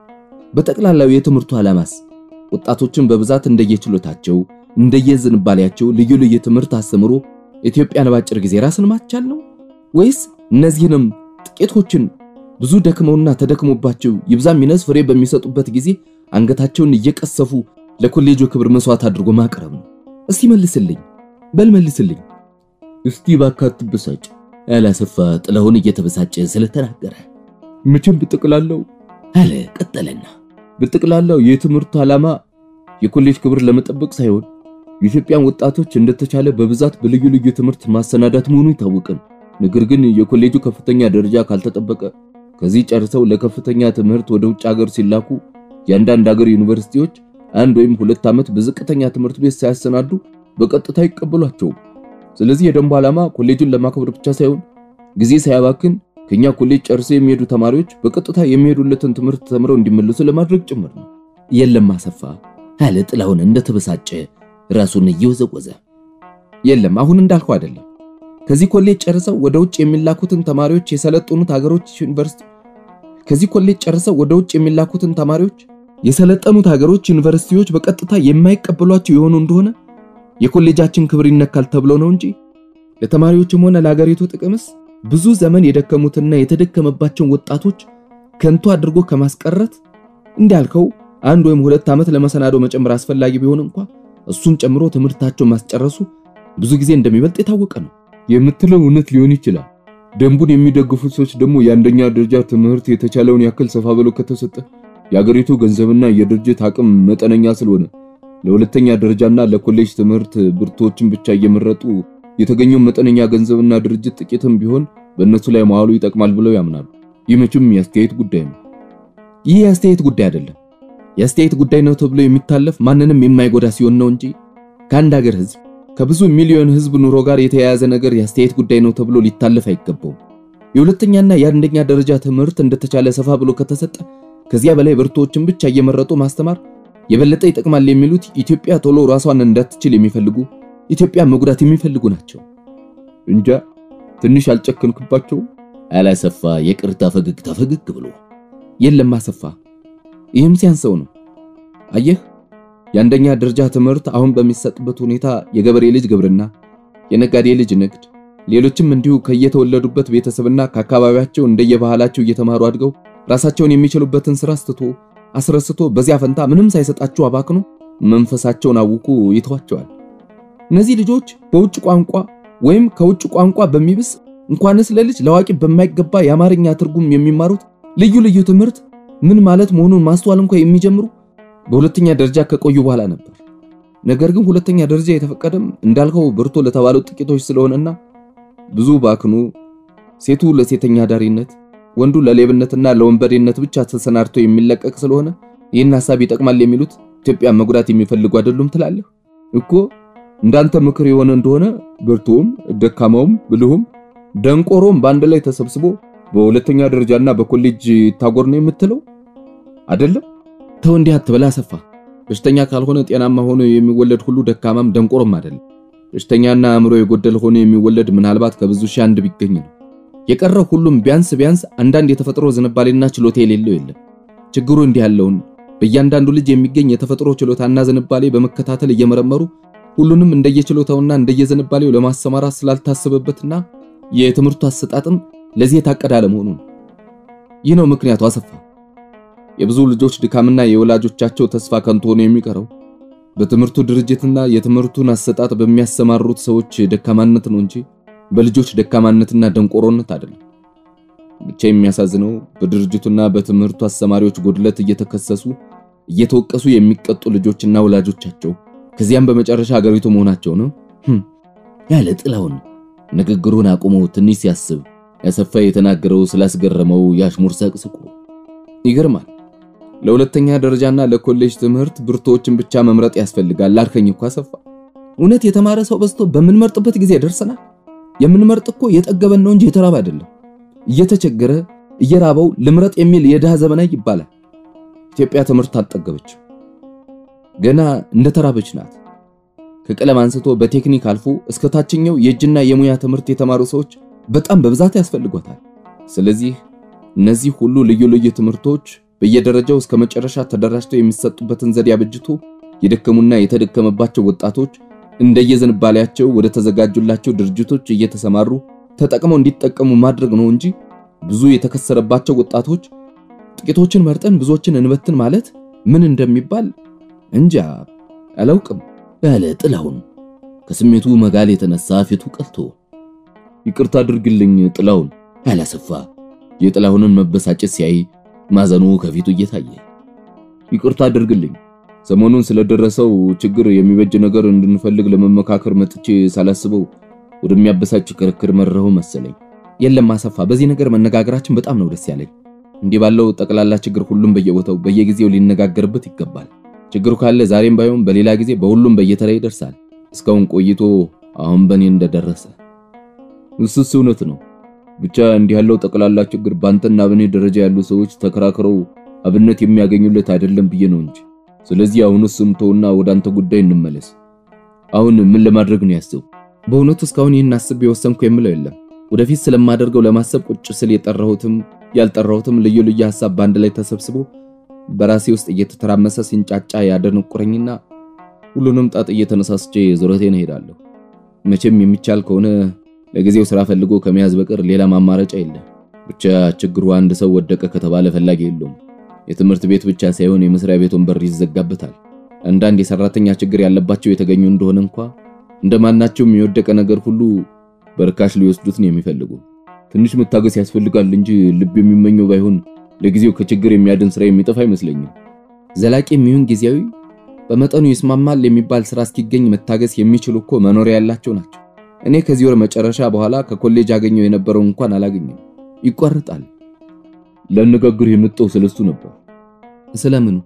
በጠቅላላው የትምህርቱ ዓላማስ ወጣቶችን በብዛት እንደየችሎታቸው እንደየዝንባሌያቸው ልዩ ልዩ ትምህርት አስተምሮ ኢትዮጵያን ባጭር ጊዜ ራስን ማቻል ነው ወይስ እነዚህንም ጥቂቶችን ብዙ ደክመውና ተደክሞባቸው ይብዛም ይነስ ፍሬ በሚሰጡበት ጊዜ አንገታቸውን እየቀሰፉ ለኮሌጁ ክብር መስዋዕት አድርጎ ማቅረብ ነው? እስቲ መልስልኝ፣ በል መልስልኝ። እስቲ እባክህ አትበሳጭ አለ አሰፋ ጥላሁን እየተበሳጨ ስለተናገረ። መቼም ብጠቅላላው አለ ቀጠለና በጠቅላላው የትምህርቱ ዓላማ የኮሌጅ ክብር ለመጠበቅ ሳይሆን የኢትዮጵያን ወጣቶች እንደተቻለ በብዛት በልዩ ልዩ ትምህርት ማሰናዳት መሆኑ ይታወቃል። ነገር ግን የኮሌጁ ከፍተኛ ደረጃ ካልተጠበቀ ከዚህ ጨርሰው ለከፍተኛ ትምህርት ወደ ውጭ ሀገር ሲላኩ የአንዳንድ ሀገር ዩኒቨርሲቲዎች አንድ ወይም ሁለት ዓመት በዝቅተኛ ትምህርት ቤት ሳያሰናዱ በቀጥታ አይቀበሏቸውም። ስለዚህ የደንቡ ዓላማ ኮሌጁን ለማክበር ብቻ ሳይሆን ጊዜ ሳያባክን ከኛ ኮሌጅ ጨርሰው የሚሄዱ ተማሪዎች በቀጥታ የሚሄዱለትን ትምህርት ተምረው እንዲመለሱ ለማድረግ ጭምር ነው። የለም አሰፋ አለ ጥላሁን እንደተበሳጨ ራሱን እየወዘወዘ። የለም አሁን እንዳልኩ አይደለም። ከዚህ ኮሌጅ ጨርሰው ወደ ውጭ የሚላኩትን ተማሪዎች የሰለጠኑት ሀገሮች ዩኒቨርሲቲ ከዚህ ኮሌጅ ጨርሰው ወደ ውጭ የሚላኩትን ተማሪዎች የሰለጠኑት ሀገሮች ዩኒቨርሲቲዎች በቀጥታ የማይቀበሏቸው የሆኑ እንደሆነ የኮሌጃችን ክብር ይነካል ተብሎ ነው እንጂ ለተማሪዎችም ሆነ ለሀገሪቱ ጥቅምስ ብዙ ዘመን የደከሙትና የተደከመባቸውን ወጣቶች ከንቱ አድርጎ ከማስቀረት እንዳልከው አንድ ወይም ሁለት ዓመት ለመሰናዶ መጨመር አስፈላጊ ቢሆን እንኳ እሱን ጨምሮ ትምህርታቸው ማስጨረሱ ብዙ ጊዜ እንደሚበልጥ የታወቀ ነው። የምትለው እውነት ሊሆን ይችላል። ደንቡን የሚደግፉ ሰዎች ደግሞ የአንደኛ ደረጃ ትምህርት የተቻለውን ያክል ሰፋ ብሎ ከተሰጠ የአገሪቱ ገንዘብና የድርጅት አቅም መጠነኛ ስለሆነ ለሁለተኛ ደረጃና ለኮሌጅ ትምህርት ብርቶችን ብቻ እየመረጡ የተገኘው መጠነኛ ገንዘብና ድርጅት ጥቂትም ቢሆን በእነሱ ላይ መዋሉ ይጠቅማል ብለው ያምናሉ። ይህ መቼም የአስተያየት ጉዳይ ነው። ይህ የአስተያየት ጉዳይ አይደለም። የአስተያየት ጉዳይ ነው ተብሎ የሚታለፍ ማንንም የማይጎዳ ሲሆን ነው እንጂ ከአንድ ሀገር ሕዝብ ከብዙ ሚሊዮን ሕዝብ ኑሮ ጋር የተያያዘ ነገር የአስተያየት ጉዳይ ነው ተብሎ ሊታለፍ አይገባውም። የሁለተኛና የአንደኛ ደረጃ ትምህርት እንደተቻለ ሰፋ ብሎ ከተሰጠ ከዚያ በላይ ብርቶችን ብቻ እየመረጡ ማስተማር የበለጠ ይጠቅማል የሚሉት ኢትዮጵያ ቶሎ ራሷን እንዳትችል የሚፈልጉ ኢትዮጵያ መጉዳት የሚፈልጉ ናቸው። እንጃ ትንሽ አልጨከንክባቸው አላሰፋ የቅርታ ፈገግታ ፈገግ ብሎ የለም አሰፋ፣ ይህም ሲያንሰው ነው። አየህ የአንደኛ ደረጃ ትምህርት አሁን በሚሰጥበት ሁኔታ የገበሬ ልጅ ግብርና፣ የነጋዴ ልጅ ንግድ፣ ሌሎችም እንዲሁ ከየተወለዱበት ቤተሰብና ከአካባቢያቸው እንደየባህላቸው እየተማሩ አድገው ራሳቸውን የሚችሉበትን ስራ አስትቶ አስረስቶ በዚያ ፈንታ ምንም ሳይሰጣቸው አባክኖ መንፈሳቸውን አውኩ ይተዋቸዋል። እነዚህ ልጆች በውጭ ቋንቋ ወይም ከውጭ ቋንቋ በሚብስ እንኳንስ ለልጅ ለአዋቂ በማይገባ የአማርኛ ትርጉም የሚማሩት ልዩ ልዩ ትምህርት ምን ማለት መሆኑን ማስተዋል እንኳ የሚጀምሩ በሁለተኛ ደረጃ ከቆዩ በኋላ ነበር። ነገር ግን ሁለተኛ ደረጃ የተፈቀደም እንዳልከው ብርቶ ለተባሉት ጥቂቶች ስለሆነና ብዙ ባክኑ ሴቱ ለሴተኛ ዳሪነት፣ ወንዱ ለሌብነትና ለወንበዴነት ብቻ ተሰናድቶ የሚለቀቅ ስለሆነ ይህን ሐሳብ ይጠቅማል የሚሉት ኢትዮጵያ መጉዳት የሚፈልጉ አይደሉም ትላለህ እኮ። እንዳንተ ምክር የሆነ እንደሆነ ብርቱም፣ ደካማውም፣ ብልሁም ደንቆሮም በአንድ ላይ ተሰብስቦ በሁለተኛ ደረጃና በኮሌጅ ይታጎር ነው የምትለው አይደለም? ተው እንዲህ አትበላ አሰፋ። በሽተኛ ካልሆነ ጤናማ ሆኖ የሚወለድ ሁሉ ደካማም ደንቆሮም አይደለም። በሽተኛና አእምሮ የጎደል ሆኖ የሚወለድ ምናልባት ከብዙ ሺህ አንድ ቢገኝ ነው። የቀረው ሁሉም ቢያንስ ቢያንስ አንዳንድ የተፈጥሮ ዝንባሌና ችሎታ የሌለው የለም። ችግሩ እንዲህ ያለውን በእያንዳንዱ ልጅ የሚገኝ የተፈጥሮ ችሎታና ዝንባሌ በመከታተል እየመረመሩ ሁሉንም እንደየችሎታውና እንደየዝንባሌው ለማሰማራት ስላልታሰበበትና የትምህርቱ አሰጣጥም ለዚህ የታቀደ አለመሆኑ ነው። ይህ ነው ምክንያቱ አሰፋ። የብዙ ልጆች ድካምና የወላጆቻቸው ተስፋ ከንቱ ሆኖ የሚቀረው በትምህርቱ ድርጅትና የትምህርቱን አሰጣጥ በሚያሰማሩት ሰዎች ደካማነት ነው እንጂ በልጆች ደካማነትና ደንቆሮነት አይደለም። ብቻ የሚያሳዝነው በድርጅቱና በትምህርቱ አስተማሪዎች ጎድለት እየተከሰሱ እየተወቀሱ የሚቀጡ ልጆችና ወላጆቻቸው ከዚያም በመጨረሻ ሀገሪቱ መሆናቸው ነው ያለ ጥላውን ንግግሩን አቁሞ ትንሽ ሲያስብ ያሰፋ የተናገረው ስላስገረመው የአሽሙር ሳቅ ስቆ ይገርማል። ለሁለተኛ ደረጃና ለኮሌጅ ትምህርት ብርቶችን ብቻ መምረጥ ያስፈልጋል አልከኝ እኮ አሰፋ። እውነት የተማረ ሰው በዝቶ በምንመርጥበት ጊዜ ደርሰናል። የምንመርጥ እኮ የጠገበን ነው እንጂ የተራበ አይደለም። እየተቸገረ እየራበው ልምረጥ የሚል የድሃ ዘመናዊ ይባላል። ኢትዮጵያ ትምህርት አልጠገበችም፣ ገና እንደተራበች ናት። ከቀለም አንስቶ በቴክኒክ አልፎ እስከ ታችኛው የእጅና የሙያ ትምህርት የተማሩ ሰዎች በጣም በብዛት ያስፈልጓታል። ስለዚህ እነዚህ ሁሉ ልዩ ልዩ ትምህርቶች በየደረጃው እስከ መጨረሻ ተደራጅተው የሚሰጡበትን ዘዴ አበጅቶ የደከሙና የተደከመባቸው ወጣቶች እንደየዝንባሌያቸው ወደ ተዘጋጁላቸው ድርጅቶች እየተሰማሩ ተጠቅመው እንዲጠቀሙ ማድረግ ነው እንጂ ብዙ የተከሰረባቸው ወጣቶች ጥቂቶችን መርጠን ብዙዎችን እንበትን ማለት ምን እንደሚባል እንጃ አላውቅም ያለ ጥላሁን ከስሜቱ መጋል የተነሳ ፊቱ ቀልቶ ይቅርታ አድርግልኝ ጥላሁን አላሰፋ የጥላሁንን መበሳጨት ሲያይ ማዘኑ ከፊቱ እየታየ ይቅርታ አድርግልኝ ሰሞኑን ስለደረሰው ችግር የሚበጅ ነገር እንድንፈልግ ለመመካከር መጥቼ ሳላስበው ወደሚያበሳጭ ክርክር መረሁ መሰለኝ። የለም አሰፋ፣ በዚህ ነገር መነጋገራችን በጣም ነው ደስ ያለኝ። እንዲህ ባለው ጠቅላላ ችግር ሁሉም በየቦታው በየጊዜው ሊነጋገርበት ይገባል። ችግሩ ካለ ዛሬም ባይሆን በሌላ ጊዜ በሁሉም በየተራ ይደርሳል። እስካሁን ቆይቶ አሁን በእኔ እንደደረሰ እሱስ እውነት ነው። ብቻ እንዲህ ያለው ጠቅላላ ችግር ባንተና በእኔ ደረጃ ያሉ ሰዎች ተከራክረው አብነት የሚያገኙለት አይደለም ብዬ ነው እንጂ። ስለዚህ አሁንስ ስምተውና ወደ አንተ ጉዳይ እንመለስ። አሁን ምን ለማድረግ ነው ያሰቡ? በእውነቱ እስካሁን ይህን አስቤ የወሰንኩ የምለው የለም። ወደፊት ስለማደርገው ለማሰብ ቁጭ ስል የጠራሁትም ያልጠራሁትም ልዩ ልዩ ሐሳብ በአንድ ላይ ተሰብስቦ በራሴ ውስጥ እየተተራመሰ ሲንጫጫ ያደነቁረኝና ሁሉንም ጣጥ እየተነሳስቼ ዙረቴን እሄዳለሁ። መቼም የሚቻል ከሆነ ለጊዜው ስራ ፈልጎ ከመያዝ በቀር ሌላ ማማረጫ የለም። ብቻ ችግሩ አንድ ሰው ወደቀ ከተባለ ፈላጊ የለውም። የትምህርት ቤት ብቻ ሳይሆን የመስሪያ ቤቱን በር ይዘጋበታል። አንዳንድ የሰራተኛ ችግር ያለባቸው የተገኙ እንደሆነ እንኳ እንደማናቸውም የወደቀ ነገር ሁሉ በርካሽ ሊወስዱት ነው የሚፈልጉ። ትንሽ መታገስ ያስፈልጋል እንጂ ልብ የሚመኘው ባይሆን ለጊዜው ከችግር የሚያድን ስራ የሚጠፋ አይመስለኝም። ዘላቂ የሚሆን ጊዜያዊ በመጠኑ ይስማማል የሚባል ስራ እስኪገኝ መታገስ የሚችሉ እኮ መኖሪያ ያላቸው ናቸው። እኔ ከዚህ ወር መጨረሻ በኋላ ከኮሌጅ አገኘው የነበረው እንኳን አላገኘም፣ ይቋርጣል። ለነጋግር የመጣው ስለሱ ነበር። ስለምኑ?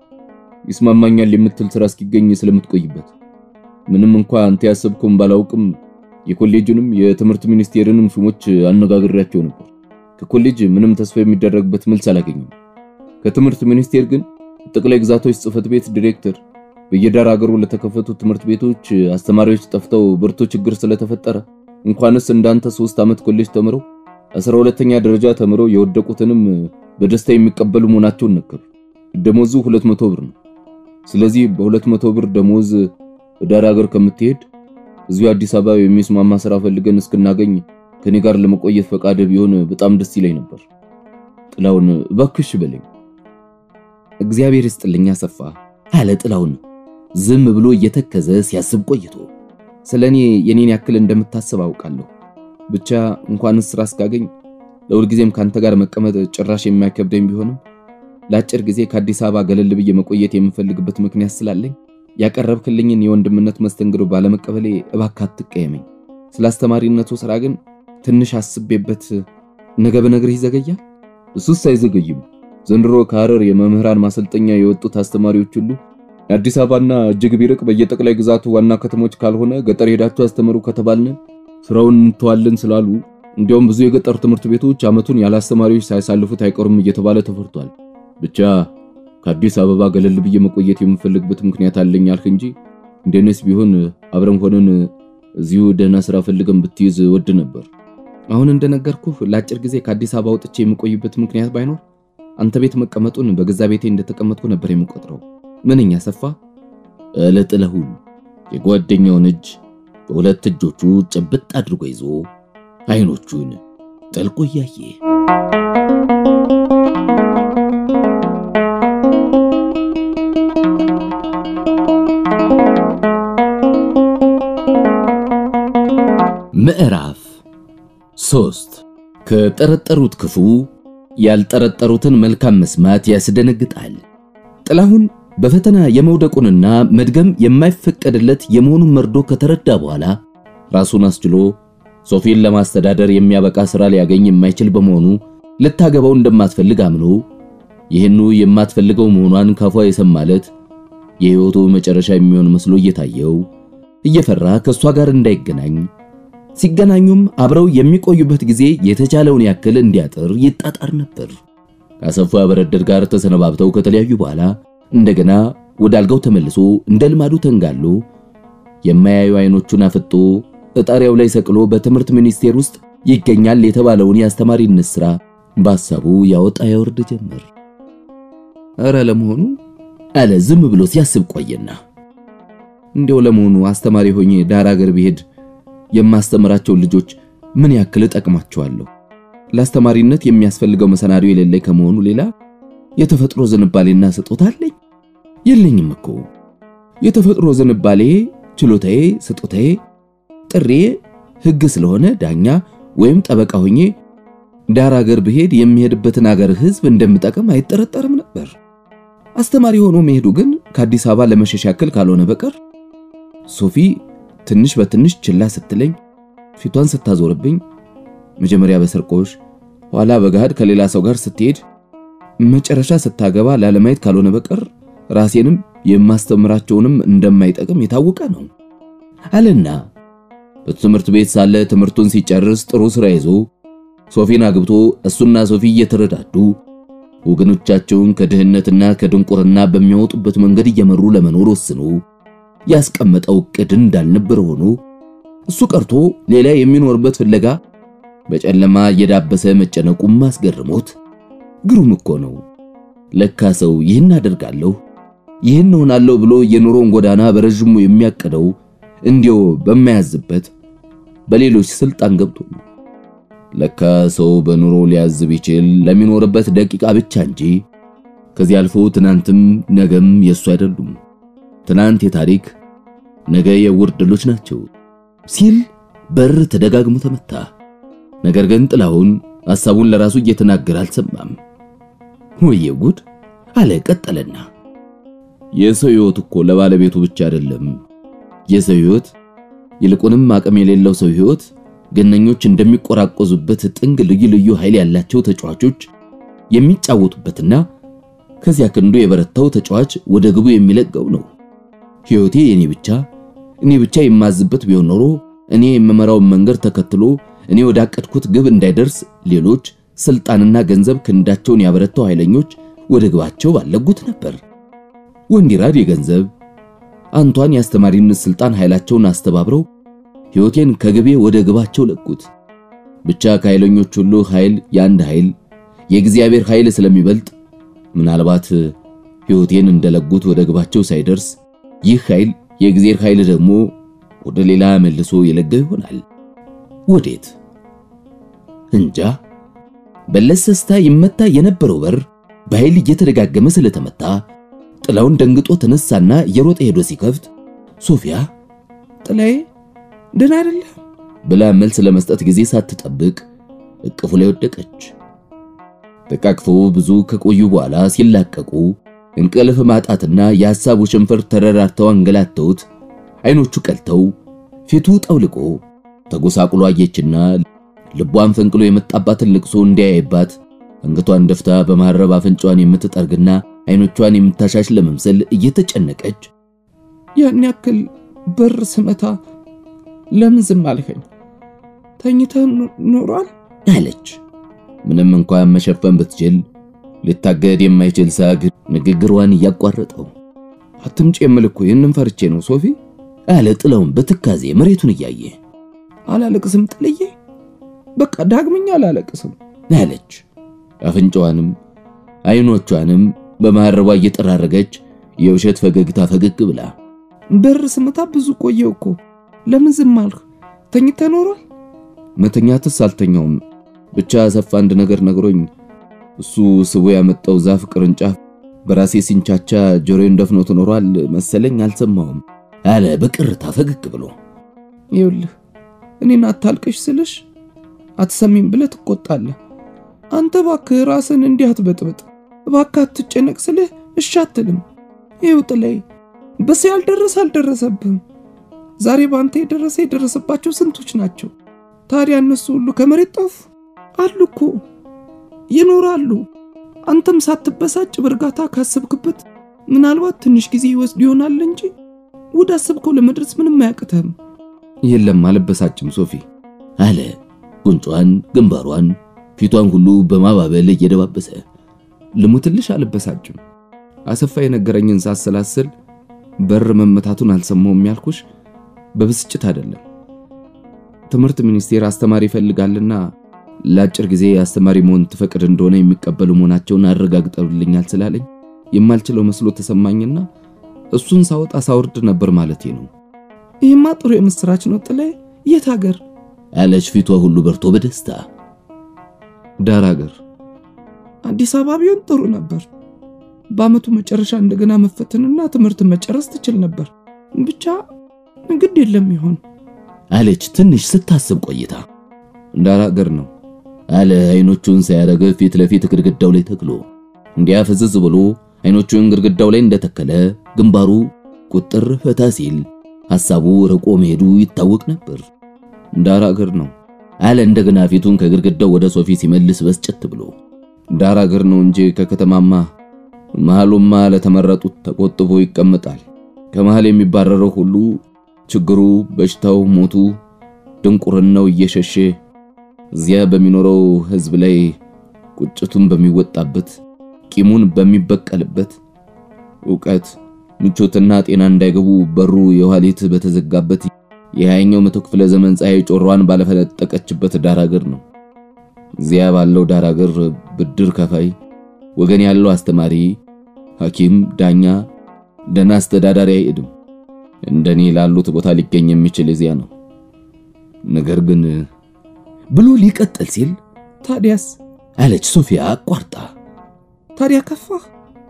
ይስማማኛል የምትል ስራ እስኪገኝ ስለምትቆይበት። ምንም እንኳ አንተ ያሰብከውን ባላውቅም የኮሌጁንም የትምህርት ሚኒስቴርንም ሹሞች አነጋግሬያቸው ነበር። ከኮሌጅ ምንም ተስፋ የሚደረግበት መልስ አላገኘም። ከትምህርት ሚኒስቴር ግን ጠቅላይ ግዛቶች ጽህፈት ቤት ዲሬክተር በየዳር ሀገሩ ለተከፈቱ ትምህርት ቤቶች አስተማሪዎች ጠፍተው ብርቱ ችግር ስለተፈጠረ እንኳንስ እንዳንተ ሶስት ዓመት ኮሌጅ ተምረው አስራ ሁለተኛ ደረጃ ተምረው የወደቁትንም በደስታ የሚቀበሉ መሆናቸውን ነገሩ። ደሞዙ ሁለት መቶ ብር ነው። ስለዚህ በሁለት መቶ ብር ደሞዝ ዳር ሀገር ከምትሄድ እዚሁ አዲስ አበባ የሚስማማ ስራ ፈልገን እስክናገኝ ከኔ ጋር ለመቆየት ፈቃድ ቢሆን በጣም ደስ ይለኝ ነበር። ጥላውን እባክሽ በለኝ። እግዚአብሔር ይስጥልኝ አሰፋ አለ ጥላውን ዝም ብሎ እየተከዘ ሲያስብ ቆይቶ። ስለኔ የኔን ያክል እንደምታስብ አውቃለሁ። ብቻ እንኳንስ ስራ እስካገኝ ለሁልጊዜም ካንተ ጋር መቀመጥ ጭራሽ የማይከብደኝ ቢሆንም ለአጭር ጊዜ ከአዲስ አበባ ገለል ብዬ መቆየት የምፈልግበት ምክንያት ስላለኝ ያቀረብክልኝን የወንድምነት መስተንግዶ ባለመቀበሌ እባክህ አትቀየመኝ። ስለ አስተማሪነቱ ስራ ግን ትንሽ አስቤበት ነገ በነግርህ ይዘገያል። እሱስ አይዘገይም። ዘንድሮ ከሐረር የመምህራን ማሰልጠኛ የወጡት አስተማሪዎች ሁሉ አዲስ አበባና እጅግ ቢርቅ በየጠቅላይ ግዛቱ ዋና ከተሞች ካልሆነ ገጠር ሄዳችሁ አስተምሩ ከተባልን ስራውን እንተዋለን ስላሉ እንዲያውም ብዙ የገጠር ትምህርት ቤቶች ዓመቱን ያለ አስተማሪዎች ሳያሳልፉት አይቀሩም እየተባለ ተፈርቷል። ብቻ ከአዲስ አበባ ገለል ብዬ መቆየት የምፈልግበት ምክንያት አለኝ አልክ እንጂ እንደነስ ቢሆን አብረን ሆነን እዚሁ ደህና ስራ ፈልገን ብትይዝ ወድ ነበር። አሁን እንደነገርኩህ ለአጭር ጊዜ ከአዲስ አበባ ወጥቼ የምቆይበት ምክንያት ባይኖር አንተ ቤት መቀመጡን በገዛ ቤቴ እንደተቀመጥኩ ነበር የምቆጥረው። ምንኛ ሰፋ አለ ጥላሁን የጓደኛውን እጅ በሁለት እጆቹ ጭብጥ አድርጎ ይዞ አይኖቹን ጠልቆ እያየ ምዕራፍ ሶስት ከጠረጠሩት ክፉ ያልጠረጠሩትን መልካም መስማት ያስደነግጣል። ጥላሁን በፈተና የመውደቁንና መድገም የማይፈቀድለት የመሆኑን መርዶ ከተረዳ በኋላ ራሱን አስችሎ ሶፊን ለማስተዳደር የሚያበቃ ሥራ ሊያገኝ የማይችል በመሆኑ ልታገባው እንደማትፈልግ አምኖ ይህኑ የማትፈልገው መሆኗን ካፏ የሰማለት የሕይወቱ መጨረሻ የሚሆን መስሎ እየታየው እየፈራ ከእሷ ጋር እንዳይገናኝ ሲገናኙም አብረው የሚቆዩበት ጊዜ የተቻለውን ያክል እንዲያጥር ይጣጣር ነበር። ከአሰፋ በረደድ ጋር ተሰነባብተው ከተለያዩ በኋላ እንደገና ወደ አልጋው ተመልሶ እንደ ልማዱ ተንጋሎ የማያዩ አይኖቹን አፍጦ እጣሪያው ላይ ሰቅሎ በትምህርት ሚኒስቴር ውስጥ ይገኛል የተባለውን የአስተማሪነት ሥራ በሐሳቡ ያወጣ ያወርድ ጀመር። እረ ለመሆኑ አለ ዝም ብሎ ሲያስብ ቆየና እንዲያው ለመሆኑ አስተማሪ ሆኜ ዳር አገር ብሄድ የማስተምራቸው ልጆች ምን ያክል እጠቅማቸዋለሁ? ለአስተማሪነት የሚያስፈልገው መሰናዶ የሌለኝ ከመሆኑ ሌላ የተፈጥሮ ዝንባሌና ስጦታ አለኝ? የለኝም እኮ። የተፈጥሮ ዝንባሌ፣ ችሎታዬ፣ ስጦታዬ፣ ጥሬ ሕግ ስለሆነ ዳኛ ወይም ጠበቃ ሆኜ ዳር አገር ብሄድ የሚሄድበትን አገር ሕዝብ እንደምጠቅም አይጠረጠርም ነበር። አስተማሪ ሆኖ መሄዱ ግን ከአዲስ አበባ ለመሸሽ ያክል ካልሆነ በቀር ሶፊ ትንሽ በትንሽ ችላ ስትለኝ ፊቷን ስታዞርብኝ መጀመሪያ በሰርቆሽ ኋላ በገሃድ ከሌላ ሰው ጋር ስትሄድ መጨረሻ ስታገባ ላለማየት ካልሆነ በቀር ራሴንም የማስተምራቸውንም እንደማይጠቅም የታወቀ ነው አለና በትምህርት ቤት ሳለ ትምህርቱን ሲጨርስ ጥሩ ስራ ይዞ ሶፊን አግብቶ እሱና ሶፊ እየተረዳዱ ወገኖቻቸውን ከድህነትና ከድንቁርና በሚያወጡበት መንገድ እየመሩ ለመኖር ወስኖ ያስቀመጠው ዕቅድ እንዳልነበር ሆኖ እሱ ቀርቶ ሌላ የሚኖርበት ፍለጋ በጨለማ እየዳበሰ መጨነቁም አስገርሞት ግሩም እኮ ነው። ለካ ሰው ይህን አደርጋለሁ ይህን እሆናለሁ ብሎ የኑሮን ጎዳና በረዥሙ የሚያቅደው እንዲያው በማያዝበት በሌሎች ስልጣን ገብቶ ነው። ለካ ሰው በኑሮ ሊያዝ ቢችል ለሚኖርበት ደቂቃ ብቻ እንጂ ከዚህ አልፎ ትናንትም ነገም የሱ አይደሉም። ትናንት የታሪክ ነገ የዕውር ድሎች ናቸው ሲል በር ተደጋግሞ ተመታ። ነገር ግን ጥላሁን ሐሳቡን ለራሱ እየተናገረ አልሰማም። ወየ ጉድ አለ ቀጠለና፣ የሰው ሕይወት እኮ ለባለቤቱ ብቻ አይደለም። የሰው ሕይወት ይልቁንም አቅም የሌለው ሰው ሕይወት ገነኞች እንደሚቆራቆዙበት ጥንግ ልዩ ልዩ ኃይል ያላቸው ተጫዋቾች የሚጫወቱበትና ከዚያ ክንዱ የበረታው ተጫዋች ወደ ግቡ የሚለቀው ነው። ሕይወቴ የኔ ብቻ እኔ ብቻ የማዝበት ቢሆን ኖሮ እኔ የምመራውን መንገድ ተከትሎ እኔ ወዳቀድኩት ግብ እንዳይደርስ ሌሎች ስልጣንና ገንዘብ ክንዳቸውን ያበረታው ኃይለኞች ወደ ግባቸው ባለጉት ነበር። ወንዲራድ የገንዘብ አንቷን የአስተማሪነት ስልጣን ኃይላቸውን አስተባብረው ሕይወቴን ከግቤ ወደ ግባቸው ለቁት። ብቻ ከኃይለኞች ሁሉ ኃይል የአንድ ኃይል የእግዚአብሔር ኃይል ስለሚበልጥ ምናልባት ሕይወቴን እንደለጉት ወደ ግባቸው ሳይደርስ ይህ ኃይል የእግዚአብሔር ኃይል ደግሞ ወደ ሌላ መልሶ የለጋ ይሆናል። ወዴት እንጃ። በለሰስታ ይመታ የነበረው በር በኃይል እየተደጋገመ ስለተመታ ጥላውን ደንግጦ ተነሳና እየሮጠ ሄዶ ሲከፍት ሶፊያ ጥላዬ ደህና አይደለም ብላ መልስ ለመስጠት ጊዜ ሳትጠብቅ እቅፉ ላይ ወደቀች። ተቃቅፎ ብዙ ከቆዩ በኋላ ሲላቀቁ እንቅልፍ ማጣትና የሐሳቡ ሽንፈር ተረራርተው አንገላተውት አይኖቹ ቀልተው ፊቱ ጠውልቆ ተጎሳቁሎ አየችና ልቧን ፈንቅሎ የመጣባትን ልቅሶ እንዲያይባት አንገቷን ደፍታ በማረብ አፍንጫዋን የምትጠርግና አይኖቿን የምታሻሽ ለመምሰል እየተጨነቀች ያን ያክል በር ስመታ ለምን ዝም አልከኝ? ተኝተህ ኖሯል አለች። ምንም እንኳን መሸፈን ብትችል ሊታገድ የማይችል ሳግ ንግግሯን እያቋረጠው አትምጪ የምልህ እኮ ይህንን ፈርቼ ነው ሶፊ አለ ጥላውን በትካዜ መሬቱን እያየ አላለቅስም ጥልዬ በቃ ዳግመኛ አላለቅስም አለች። አፍንጫዋንም አይኖቿንም በማረቧ እየጠራረገች የውሸት ፈገግታ ፈገግ ብላ በር ስመታ ብዙ ቆየው እኮ ለምን ዝም አልክ? ተኝተህ ኖሯል? መተኛትስ አልተኛውም። ብቻ አሰፋ አንድ ነገር ነግሮኝ እሱ ስቦ ያመጣው ዛፍ ቅርንጫፍ በራሴ ሲንቻቻ ጆሮዬን ደፍኖት ኖሯል መሰለኝ አልሰማሁም አለ በቅርታ ፈገግ ብሎ። ይኸውልህ እኔን አታልቅሽ ስልሽ አትሰሚም ብለህ ትቆጣለህ። አንተ እባክህ ራስን እንዲህ አትበጥብጥ፣ እባክህ አትጨነቅ ስልህ እሺ አትልም። ይኸው ጥላይ በስ ያልደረሰ አልደረሰብህም። ዛሬ በአንተ የደረሰ የደረሰባቸው ስንቶች ናቸው? ታዲያ እነሱ ሁሉ ከመሬት ጠፉ? አሉ እኮ ይኖራሉ። አንተም ሳትበሳጭ በእርጋታ ካሰብክበት ምናልባት ትንሽ ጊዜ ይወስድ ይሆናል እንጂ ወደ አሰብከው ለመድረስ ምንም አያቅተህም። የለም አልበሳጭም ሶፊ አለ ጉንጯን፣ ግንባሯን፣ ፊቷን ሁሉ በማባበል እየደባበሰ ልሙትልሽ አልበሳጭም። አሰፋ የነገረኝን ሳሰላስል በር መመታቱን አልሰማውም ያልኩሽ በብስጭት አይደለም። ትምህርት ሚኒስቴር አስተማሪ ይፈልጋልና ለአጭር ጊዜ አስተማሪ መሆን ትፈቅድ እንደሆነ የሚቀበሉ መሆናቸውን አረጋግጠውልኛል ስላለኝ የማልችለው መስሎ ተሰማኝና እሱን ሳወጣ ሳወርድ ነበር ማለቴ ነው። ይህማ ጥሩ የምስራች ነው ጥላይ። የት ሀገር አለች ፊቷ ሁሉ በርቶ በደስታ ዳር ሀገር አዲስ አበባ ቢሆን ጥሩ ነበር። በአመቱ መጨረሻ እንደገና መፈተንና ትምህርት መጨረስ ትችል ነበር። ብቻ ግድ የለም ይሆን አለች ትንሽ ስታስብ ቆይታ። ዳር ሀገር ነው አለ አይኖቹን ሳያረገ ፊት ለፊት ግድግዳው ላይ ተክሎ እንዲያ ፍዝዝ ብሎ አይኖቹን ግድግዳው ላይ እንደተከለ ግንባሩ ቁጥር ፈታ ሲል ሐሳቡ ርቆ መሄዱ ይታወቅ ነበር። ዳር ሀገር ነው አለ እንደገና ፊቱን ከግድግዳው ወደ ሶፊ ሲመልስ በስጨት ብሎ ዳር ሀገር ነው እንጂ ከከተማማ መሃሉማ ለተመረጡት ተቆጥቦ ይቀመጣል። ከመሃል የሚባረረው ሁሉ ችግሩ፣ በሽታው፣ ሞቱ፣ ድንቁርናው እየሸሸ እዚያ በሚኖረው ሕዝብ ላይ ቁጭቱን በሚወጣበት ቂሙን በሚበቀልበት ዕውቀት ምቾትና ጤና እንዳይገቡ በሩ የኋሊት በተዘጋበት የሃያኛው መቶ ክፍለ ዘመን ፀሐይ ጮሯን ባለፈነጠቀችበት ዳር ሀገር ነው። እዚያ ባለው ዳር ሀገር ብድር ከፋይ ወገን ያለው አስተማሪ፣ ሐኪም፣ ዳኛ፣ ደና አስተዳዳሪ አይሄድም። እንደኔ ላሉት ቦታ ሊገኝ የሚችል እዚያ ነው። ነገር ግን ብሎ ሊቀጥል ሲል ታዲያስ አለች ሶፊያ አቋርጣ። ታዲያ ከፋህ?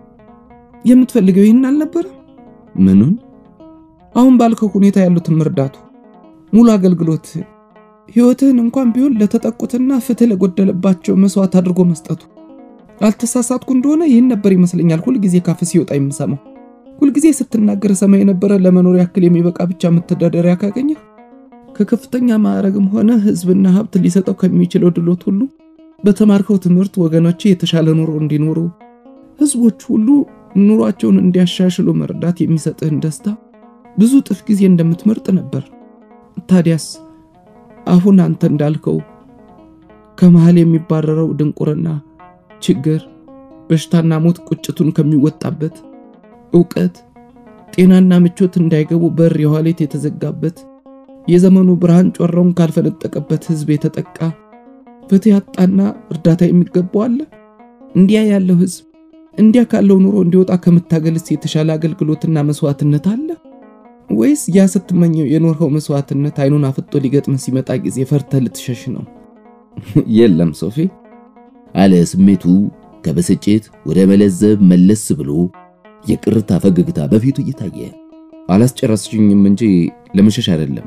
የምትፈልገው ይህን አልነበረም? ምኑን? አሁን ባልከው ሁኔታ ያሉትን መርዳቱ፣ ሙሉ አገልግሎት፣ ህይወትህን እንኳን ቢሆን ለተጠቁትና ፍትህ ለጎደለባቸው መስዋዕት አድርጎ መስጠቱ። አልተሳሳትኩ እንደሆነ ይህን ነበር ይመስለኛል ሁልጊዜ ካፍ ሲወጣ የምሰማው። ሁልጊዜ ስትናገር ሰማይ የነበረ ለመኖር ያክል የሚበቃ ብቻ መተዳደሪያ ካገኘህ ከከፍተኛ ማዕረግም ሆነ ህዝብና ሀብት ሊሰጠው ከሚችለው ድሎት ሁሉ በተማርከው ትምህርት ወገኖች የተሻለ ኑሮ እንዲኖሩ ህዝቦች ሁሉ ኑሯቸውን እንዲያሻሽሉ መርዳት የሚሰጥህን ደስታ ብዙ ጥፍ ጊዜ እንደምትመርጥ ነበር። ታዲያስ አሁን አንተ እንዳልከው ከመሃል የሚባረረው ድንቁርና፣ ችግር፣ በሽታና ሞት ቁጭቱን ከሚወጣበት ዕውቀት፣ ጤናና ምቾት እንዳይገቡ በር የኋሊት የተዘጋበት የዘመኑ ብርሃን ጮራውን ካልፈነጠቀበት ህዝብ የተጠቃ ፍትህ ያጣና እርዳታ የሚገባው አለ? እንዲያ ያለው ህዝብ እንዲያ ካለው ኑሮ እንዲወጣ ከምታገልስ የተሻለ አገልግሎትና መስዋዕትነት አለ? ወይስ ያ ስትመኘው የኖርኸው መስዋዕትነት አይኑን አፍጦ ሊገጥም ሲመጣ ጊዜ ፈርተህ ልትሸሽ ነው? የለም ሶፊ አለ ስሜቱ ከብስጭት ወደ መለዘብ መለስ ብሎ የቅርታ ፈገግታ በፊቱ እየታየ አላስጨረስሽኝም እንጂ ለመሸሽ አይደለም።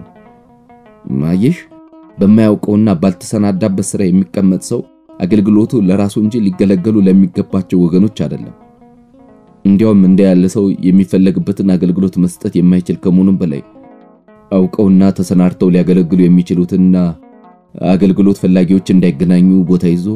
ማየሽ በማያውቀውና ባልተሰናዳበት ስራ የሚቀመጥ ሰው አገልግሎቱ ለራሱ እንጂ ሊገለገሉ ለሚገባቸው ወገኖች አይደለም። እንዲያውም እንደ ያለ ሰው የሚፈለግበትን አገልግሎት መስጠት የማይችል ከመሆኑም በላይ አውቀውና ተሰናድተው ሊያገለግሉ የሚችሉትና አገልግሎት ፈላጊዎች እንዳይገናኙ ቦታ ይዞ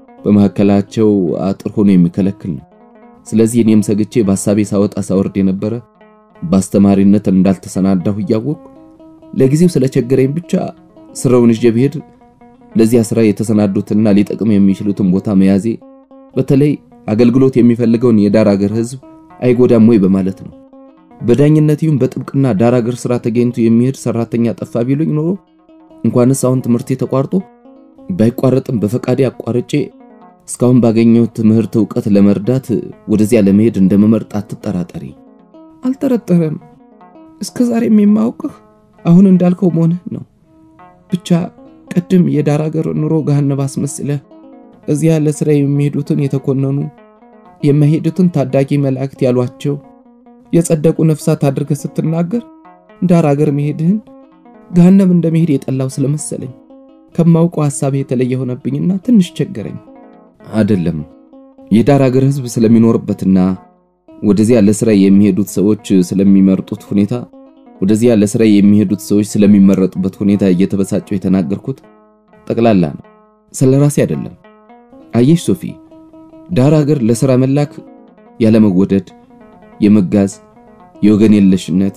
በመካከላቸው አጥር ሆኖ የሚከለክል ነው። ስለዚህ እኔም ሰግቼ በሐሳቤ ሳወጣ ሳወርድ የነበረ በአስተማሪነት እንዳልተሰናዳሁ እያወቅሁ ለጊዜው ስለቸገረኝ ብቻ ስራውን ይዤ ብሄድ ለዚያ ስራ የተሰናዱትና ሊጠቅም የሚችሉትን ቦታ መያዜ በተለይ አገልግሎት የሚፈልገውን የዳር አገር ህዝብ አይጎዳም ወይ በማለት ነው። በዳኝነት ይሁን በጥብቅና ዳር አገር ስራ ተገኝቶ የሚሄድ ሰራተኛ ጠፋ ቢሉኝ ኖሮ እንኳንስ አሁን ትምህርቴ ተቋርጦ ባይቋረጥም በፈቃዴ አቋርጬ እስካሁን ባገኘው ትምህርት ዕውቀት ለመርዳት ወደዚያ ለመሄድ እንደመመርጥ አትጠራጠሪ። አልጠረጠረም። እስከ ዛሬም የማውቅህ አሁን እንዳልከው መሆንህ ነው። ብቻ ቅድም የዳር አገር ኑሮ ገሃነብ አስመስለህ እዚያ ለስራ የሚሄዱትን የተኮነኑ የማይሄዱትን ታዳጊ መላእክት ያሏቸው የጸደቁ ነፍሳት አድርገህ ስትናገር ዳር አገር መሄድህን ገሃነም እንደመሄድ የጠላው ስለመሰለኝ ከማውቀው ሐሳብ የተለየ ሆነብኝና ትንሽ ቸገረኝ። አይደለም የዳር አገር ህዝብ ስለሚኖርበትና ወደዚያ ለስራ የሚሄዱት ሰዎች ስለሚመርጡት ሁኔታ ወደዚያ ለስራ የሚሄዱት ሰዎች ስለሚመረጡበት ሁኔታ እየተበሳጨው የተናገርኩት ጠቅላላ ነው፣ ስለ ራሴ አይደለም። አየሽ ሶፊ፣ ዳር አገር ለስራ መላክ ያለመወደድ፣ የመጋዝ፣ የወገን የለሽነት፣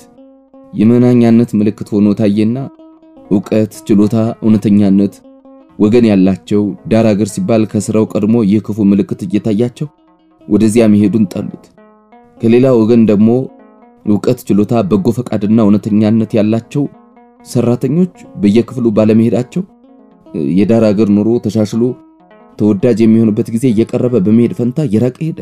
የመናኛነት ምልክት ሆኖ ታየና ዕውቀት፣ ችሎታ፣ እውነተኛነት ወገን ያላቸው ዳር አገር ሲባል ከስራው ቀድሞ ይህ ክፉ ምልክት እየታያቸው ወደዚያ መሄዱን ጠሉት። ከሌላ ወገን ደግሞ ዕውቀት፣ ችሎታ፣ በጎ ፈቃድና እውነተኛነት ያላቸው ሰራተኞች በየክፍሉ ባለመሄዳቸው የዳር አገር ኑሮ ተሻሽሎ ተወዳጅ የሚሆንበት ጊዜ እየቀረበ በመሄድ ፈንታ እየራቀ ሄደ።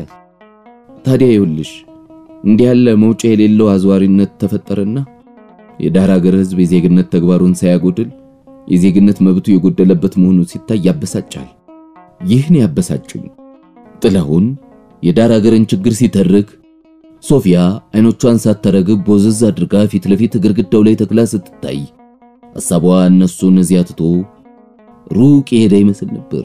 ታዲያ ይኸውልሽ እንዲህ ያለ መውጫ የሌለው አዝዋሪነት ተፈጠረና የዳር አገር ህዝብ የዜግነት ተግባሩን ሳያጎድል የዜግነት መብቱ የጎደለበት መሆኑ ሲታይ ያበሳጫል። ይህን ያበሳጩኝ ጥላሁን የዳር አገርን ችግር ሲተርክ ሶፊያ አይኖቿን ሳታረግብ ቦዘዝ አድርጋ ፊት ለፊት ግድግዳው ላይ ተክላ ስትታይ ሐሳቧ እነሱን እዚያ ትቶ ሩቅ የሄደ ይመስል ነበር።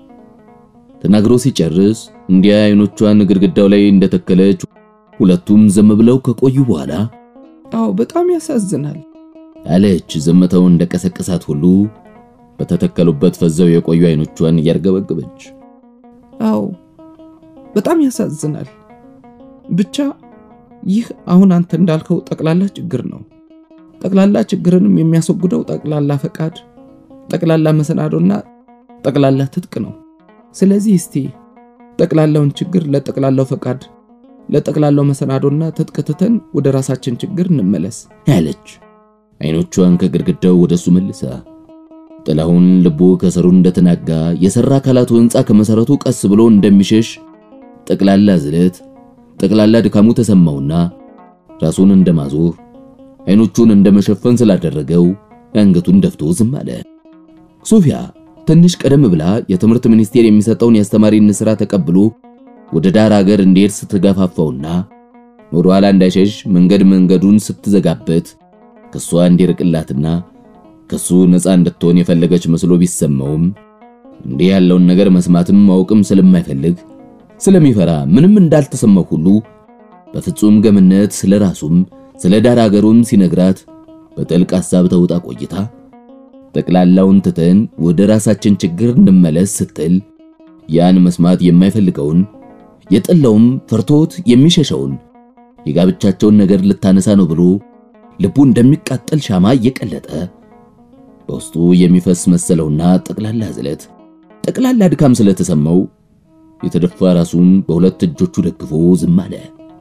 ተናግሮ ሲጨርስ እንዲያ አይኖቿን ግድግዳው ላይ እንደተከለች ሁለቱም ዝም ብለው ከቆዩ በኋላ አዎ በጣም ያሳዝናል አለች። ዝምታው እንደቀሰቀሳት ሁሉ በተተከሉበት ፈዘው የቆዩ አይኖቿን እያርገበገበች አዎ በጣም ያሳዝናል። ብቻ ይህ አሁን አንተ እንዳልከው ጠቅላላ ችግር ነው። ጠቅላላ ችግርንም የሚያስወግደው ጠቅላላ ፈቃድ፣ ጠቅላላ መሰናዶና ጠቅላላ ትጥቅ ነው። ስለዚህ እስቲ ጠቅላላውን ችግር ለጠቅላላው ፈቃድ፣ ለጠቅላላው መሰናዶና ትጥቅ ትተን ወደ ራሳችን ችግር እንመለስ አለች። አይኖቿን ከግድግዳው ወደሱ መልሳ ጥላሁን ልቡ ከስሩ እንደተናጋ የሰራ አካላቱ ሕንፃ ከመሰረቱ ቀስ ብሎ እንደሚሸሽ ጠቅላላ ዝለት ጠቅላላ ድካሙ ተሰማውና ራሱን እንደማዞር አይኖቹን እንደመሸፈን ስላደረገው አንገቱን ደፍቶ ዝም አለ። ሶፊያ ትንሽ ቀደም ብላ የትምህርት ሚኒስቴር የሚሰጠውን የአስተማሪነት ሥራ ተቀብሎ ወደ ዳር ሀገር እንዲሄድ ስትገፋፋውና ወደ ኋላ እንዳይሸሽ መንገድ መንገዱን ስትዘጋበት ከሷ እንዲርቅላትና ከሱ ነፃ እንድትሆን የፈለገች መስሎ ቢሰማውም እንዲህ ያለውን ነገር መስማትም ማወቅም ስለማይፈልግ ስለሚፈራ ምንም እንዳልተሰማው ሁሉ በፍጹም ገምነት ስለ ራሱም ስለ ዳር አገሩም ሲነግራት በጥልቅ ሐሳብ ተውጣ ቆይታ ጠቅላላውን ትተን ወደ ራሳችን ችግር እንመለስ ስትል ያን መስማት የማይፈልገውን የጠላውም ፈርቶት የሚሸሸውን የጋብቻቸውን ነገር ልታነሳ ነው ብሎ ልቡ እንደሚቃጠል ሻማ እየቀለጠ በውስጡ የሚፈስ መሰለውና ጠቅላላ ዝለት ጠቅላላ ድካም ስለተሰማው የተደፋ ራሱን በሁለት እጆቹ ደግፎ ዝም አለ።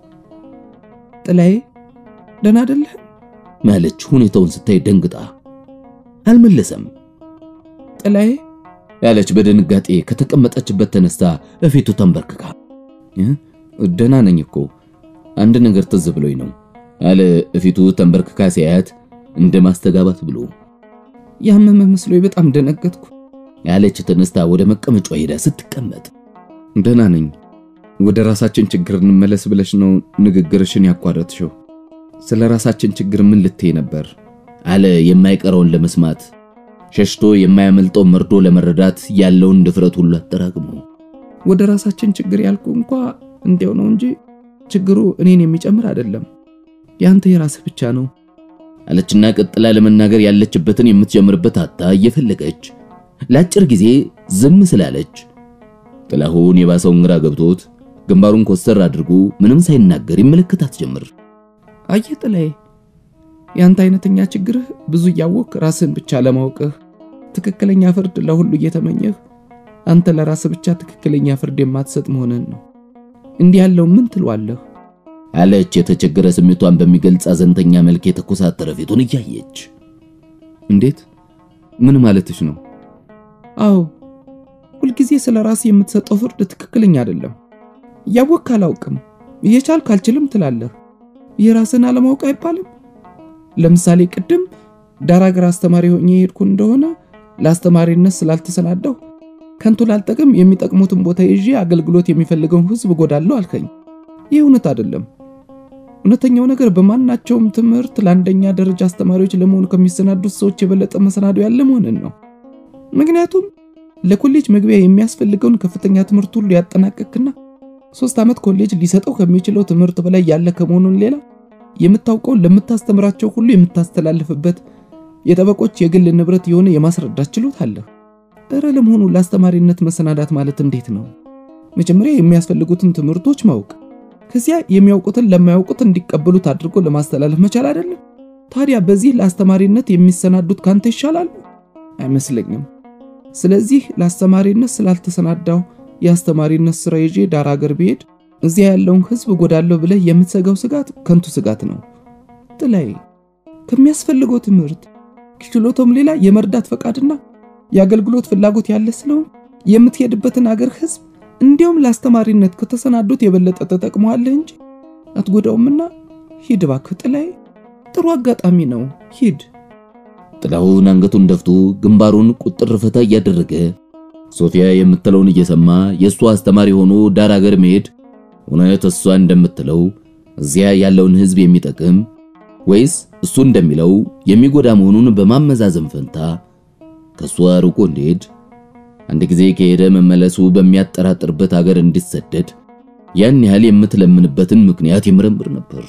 ጥላዬ ደህና አይደለህ ማለች ሁኔታውን ስታይ ደንግጣ አልመለሰም። ጥላዬ ያለች በድንጋጤ ከተቀመጠችበት ተነስታ እፊቱ ተንበርክካ ደህና ነኝ እኮ አንድ ነገር ትዝ ብሎኝ ነው አለ እፊቱ ተንበርክካ ሲያያት እንደ ማስተጋባት ብሎ ያመመ መስሎኝ በጣም ደነገጥኩ ያለች ተነስታ ወደ መቀመጫዋ ሄዳ ስትቀመጥ ደህና ነኝ ወደ ራሳችን ችግር እንመለስ ብለሽ ነው ንግግርሽን ያቋረጥሽው ስለ ራሳችን ችግር ምን ልትይ ነበር አለ የማይቀረውን ለመስማት ሸሽቶ የማያመልጠው መርዶ ለመረዳት ያለውን ድፍረት ሁሉ አጠራቅሞ ወደ ራሳችን ችግር ያልኩ እንኳ እንዲያው ነው እንጂ ችግሩ እኔን የሚጨምር አይደለም ያንተ የራስህ ብቻ ነው አለችና ቀጥላ ለመናገር ያለችበትን የምትጀምርበት አጣ እየፈለገች ለአጭር ጊዜ ዝም ስላለች ጥላሁን የባሰውን ግራ ገብቶት ግንባሩን ኮስተር አድርጎ ምንም ሳይናገር ይመለከታት ጀምር። አየህ ጥላዬ፣ ያንተ አይነተኛ ችግርህ ብዙ እያወቅ ራስህን ብቻ ለማወቅህ ትክክለኛ ፍርድ ለሁሉ እየተመኘህ አንተ ለራስህ ብቻ ትክክለኛ ፍርድ የማትሰጥ መሆንህን ነው። እንዲህ ያለው ምን ትሏለህ? አለች የተቸገረ ስሜቷን በሚገልጽ አዘንተኛ መልክ የተኮሳተረ ፊቱን እያየች። እንዴት? ምን ማለትሽ ነው? አዎ ሁልጊዜ ስለ ራስህ የምትሰጠው ፍርድ ትክክለኛ አይደለም። እያወቅህ አላውቅም፣ እየቻልክ አልችልም ትላለህ። የራስህን አለማወቅ አይባልም። ለምሳሌ ቅድም ዳር ሀገር አስተማሪ ሆኜ የሄድኩ እንደሆነ ለአስተማሪነት ስላልተሰናዳሁ ከንቱ ላልጠቅም የሚጠቅሙትን ቦታ ይዤ አገልግሎት የሚፈልገውን ሕዝብ እጎዳለሁ አልከኝ። ይህ እውነት አይደለም። እውነተኛው ነገር በማናቸውም ትምህርት ለአንደኛ ደረጃ አስተማሪዎች ለመሆኑ ከሚሰናዱት ሰዎች የበለጠ መሰናዶ ያለ መሆንን ነው። ምክንያቱም ለኮሌጅ መግቢያ የሚያስፈልገውን ከፍተኛ ትምህርት ሁሉ ያጠናቀቅና ሶስት ዓመት ኮሌጅ ሊሰጠው ከሚችለው ትምህርት በላይ ያለ ከመሆኑን ሌላ የምታውቀውን ለምታስተምራቸው ሁሉ የምታስተላልፍበት የጠበቆች የግል ንብረት የሆነ የማስረዳት ችሎታ አለህ። እረ ለመሆኑ ለአስተማሪነት መሰናዳት ማለት እንዴት ነው? መጀመሪያ የሚያስፈልጉትን ትምህርቶች ማወቅ፣ ከዚያ የሚያውቁትን ለማያውቁት እንዲቀበሉት አድርጎ ለማስተላለፍ መቻል አይደለም? ታዲያ በዚህ ለአስተማሪነት የሚሰናዱት ካንተ ይሻላሉ? አይመስለኝም። ስለዚህ ለአስተማሪነት ስላልተሰናዳው የአስተማሪነት ስራ ይዤ ዳር ሀገር ብሄድ እዚያ ያለውን ሕዝብ እጎዳለሁ ብለህ የምትሰጋው ስጋት ከንቱ ስጋት ነው። ጥላዬ ከሚያስፈልገው ትምህርት ችሎታውም ሌላ የመርዳት ፈቃድና የአገልግሎት ፍላጎት ያለ ስለሆን የምትሄድበትን አገር ሕዝብ እንዲያውም ለአስተማሪነት ከተሰናዱት የበለጠ ተጠቅመዋለህ እንጂ አትጎዳውምና ሂድ እባክህ ጥላዬ፣ ጥሩ አጋጣሚ ነው፣ ሂድ። ጥላሁን አንገቱን ደፍቶ ግንባሩን ቁጥር ፈታ እያደረገ ሶፊያ የምትለውን እየሰማ የእሷ አስተማሪ ሆኖ ዳር ሀገር መሄድ እውነት እሷ እንደምትለው እዚያ ያለውን ሕዝብ የሚጠቅም ወይስ እሱ እንደሚለው የሚጎዳ መሆኑን በማመዛዘን ፈንታ ከሷ ርቆ እንዲሄድ አንድ ጊዜ ከሄደ መመለሱ በሚያጠራጥርበት ሀገር እንዲሰደድ ያን ያህል የምትለምንበትን ምክንያት ይመረምር ነበር።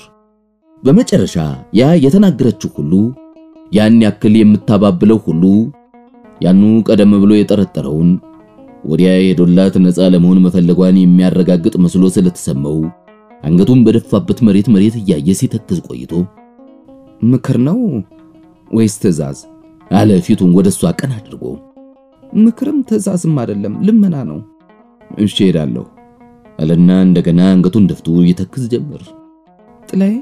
በመጨረሻ ያ የተናገረችው ሁሉ ያን ያክል የምታባብለው ሁሉ ያኑ ቀደም ብሎ የጠረጠረውን ወዲያ የሄዶላት ነፃ ለመሆን መፈለጓን የሚያረጋግጥ መስሎ ስለተሰማው አንገቱን በደፋበት መሬት መሬት እያየ ሲተክዝ ቆይቶ ምክር ነው ወይስ ትዕዛዝ? አለ ፊቱን ወደሷ ቀን አድርጎ። ምክርም ትዕዛዝም አይደለም ልመና ነው። እሺ ሄዳለሁ አለና እንደገና አንገቱን ደፍቶ ይተክዝ ጀመር። ጥላዬ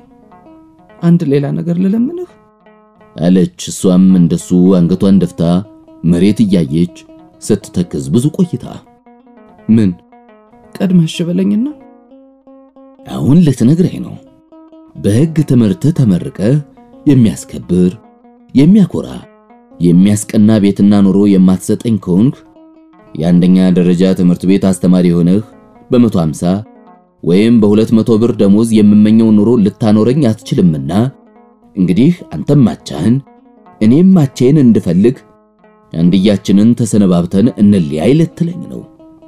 አንድ ሌላ ነገር ልለምንህ አለች። እሷም እንደሱ አንገቷን ደፍታ መሬት እያየች ስትተክዝ ብዙ ቆይታ ምን ቀድመህ እሺ በለኝና አሁን ልትነግረኝ ነው። በሕግ ትምህርት ተመርቀህ የሚያስከብር የሚያኮራ የሚያስቀና ቤትና ኑሮ የማትሰጠኝ ከሆንክ የአንደኛ ደረጃ ትምህርት ቤት አስተማሪ ሆነህ በመቶ ሃምሳ ወይም በሁለት መቶ ብር ደሞዝ የምመኘው ኑሮ ልታኖረኝ አትችልምና እንግዲህ አንተም ማቻህን እኔም ማቼን እንድፈልግ አንድያችንን ተሰነባብተን እንለያይ ልትለኝ ነው።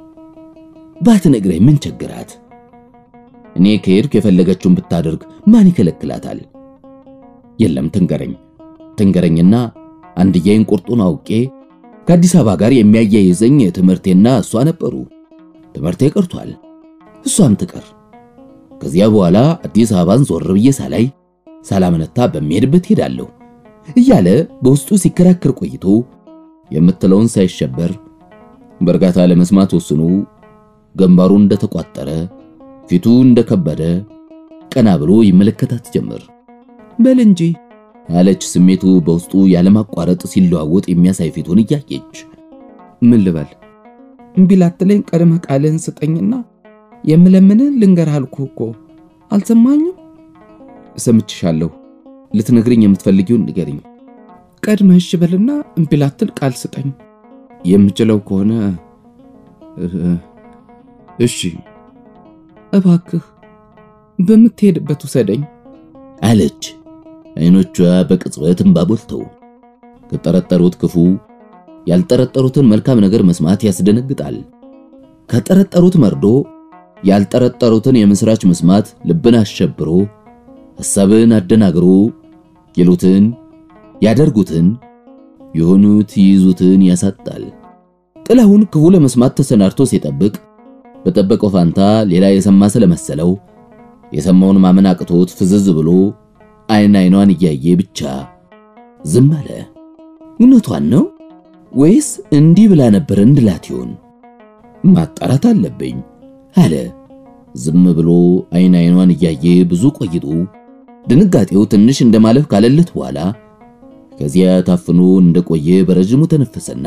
ባትነግረኝ ምን ቸግራት? እኔ ከሄድኩ የፈለገችውን ብታደርግ ማን ይከለክላታል? የለም ትንገረኝ፣ ትንገረኝና አንድያዬን ቁርጡን አውቄ ከአዲስ አበባ ጋር የሚያያይዘኝ ትምህርቴና እሷ ነበሩ። ትምህርቴ ቀርቷል፣ እሷም ትቀር። ከዚያ በኋላ አዲስ አበባን ዞር ብዬ ሳላይ ሳላመነታ በሚሄድበት ሄዳለሁ እያለ በውስጡ ሲከራከር ቆይቶ የምትለውን ሳይሸበር በእርጋታ ለመስማት ወስኖ ግንባሩ እንደተቋጠረ ፊቱ እንደከበደ ቀና ብሎ ይመለከታት ጀመር። በል እንጂ አለች ስሜቱ በውስጡ ያለማቋረጥ ሲለዋወጥ የሚያሳይ ፊቱን እያየች። ምን ልበል? እምቢ ላትለኝ ቀድመህ ቃልህን ስጠኝና የምለምንህ ልንገርህ አልኩህ እኮ አልሰማኝም? ሰምችሻለሁ። ልትነግርኝ የምትፈልጊውን ንገሪኝ። ቀድመህ እሺ በልና እምቢ ላትል ቃል ስጠኝ። የምችለው ከሆነ እሺ እባክህ በምትሄድበት ውሰደኝ አለች። አይኖቿ በቅጽበት እንባ ቦልተው ከጠረጠሩት ክፉ ያልጠረጠሩትን መልካም ነገር መስማት ያስደነግጣል። ከጠረጠሩት መርዶ ያልጠረጠሩትን የምስራች መስማት ልብን አሸብሮ ሐሳብን አደናግሮ ይሉትን ያደርጉትን የሆኑት ይይዙትን ያሳጣል። ጥላሁን ክፉ ለመስማት ተሰናድቶ ሲጠብቅ በጠበቀው ፋንታ ሌላ የሰማ ስለመሰለው የሰማውን ማመን አቅቶት ፍዝዝ ብሎ አይን አይኗን እያየ ብቻ ዝም አለ። እውነቷን ነው ወይስ እንዲህ ብላ ነበር እንድላት ይሆን? ማጣራት አለብኝ አለ። ዝም ብሎ አይን አይኗን እያየ ብዙ ቆይቶ ድንጋጤው ትንሽ እንደማለፍ ካለለት በኋላ ከዚያ ታፍኖ እንደቆየ በረጅሙ ተነፈሰና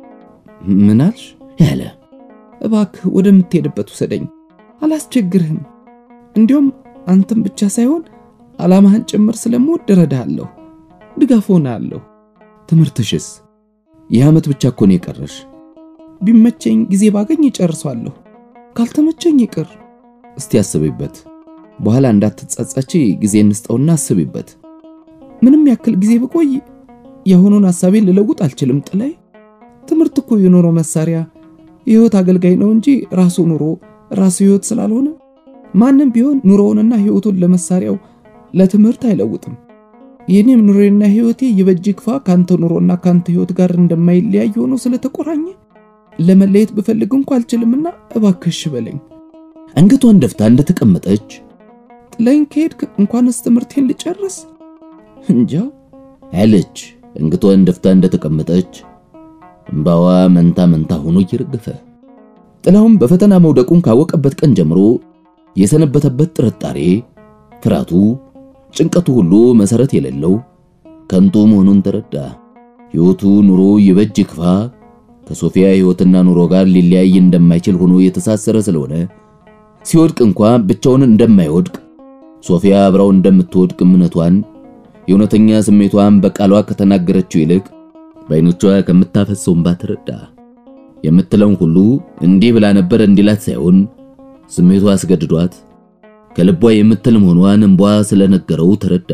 ምን አልሽ? ያለ እባክህ ወደምትሄድበት ውሰደኝ፣ አላስቸግርህም። እንዲሁም አንተም ብቻ ሳይሆን ዓላማህን ጭምር ስለምወድ እረዳሃለሁ፣ ድጋፍ ሆናለሁ። ትምህርትሽስ? ይህ ዓመት ብቻ እኮ ነው የቀረሽ። ቢመቸኝ ጊዜ ባገኝ እጨርሷለሁ፣ ካልተመቸኝ ይቅር። እስቲ አስቢበት። በኋላ እንዳትጸጸቺ ጊዜ እንስጠውና አስቢበት። ምንም ያክል ጊዜ ብቆይ የሆኑን ሐሳቤን ልለውጥ አልችልም። ጥላይ ትምህርት እኮ የኑሮ መሳሪያ የህይወት አገልጋይ ነው እንጂ ራሱ ኑሮ ራሱ ህይወት ስላልሆነ ማንም ቢሆን ኑሮውንና ህይወቱን ለመሳሪያው ለትምህርት አይለውጥም። የኔም ኑሮና ህይወቴ ይበጅ ክፋ ካንተ ኑሮና ካንተ ህይወት ጋር እንደማይለያይ ሆኖ ስለተቆራኘ ለመለየት ብፈልግ እንኳ አልችልምና እባክሽ በለኝ። አንገቷን ደፍታ እንደተቀመጠች ጥለኝ ከሄድክ እንኳንስ ትምህርቴን ልጨርስ እንጃ አለች። አንገቷን ደፍታ እንደተቀመጠች እምባዋ መንታ መንታ ሆኖ እየረገፈ ጥላሁን በፈተና መውደቁን ካወቀበት ቀን ጀምሮ የሰነበተበት ጥርጣሬ፣ ፍርሃቱ፣ ጭንቀቱ ሁሉ መሰረት የሌለው ከንቱ መሆኑን ተረዳ። ሕይወቱ ኑሮ ይበጅ ክፋ ከሶፊያ ሕይወትና ኑሮ ጋር ሊለያይ እንደማይችል ሆኖ የተሳሰረ ስለሆነ ሲወድቅ እንኳ ብቻውን እንደማይወድቅ ሶፊያ አብራው እንደምትወድቅ እምነቷን የእውነተኛ ስሜቷን በቃሏ ከተናገረችው ይልቅ በዓይኖቿ ከምታፈሰው እንባ ተረዳ። የምትለውን ሁሉ እንዲህ ብላ ነበር እንዲላት ሳይሆን ስሜቷ አስገድዷት ከልቧ የምትል መሆኗን እንቧ ስለነገረው ተረዳ።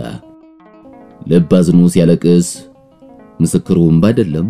ልብ አዝኖ ሲያለቅስ ምስክሩ እንባ አይደለም።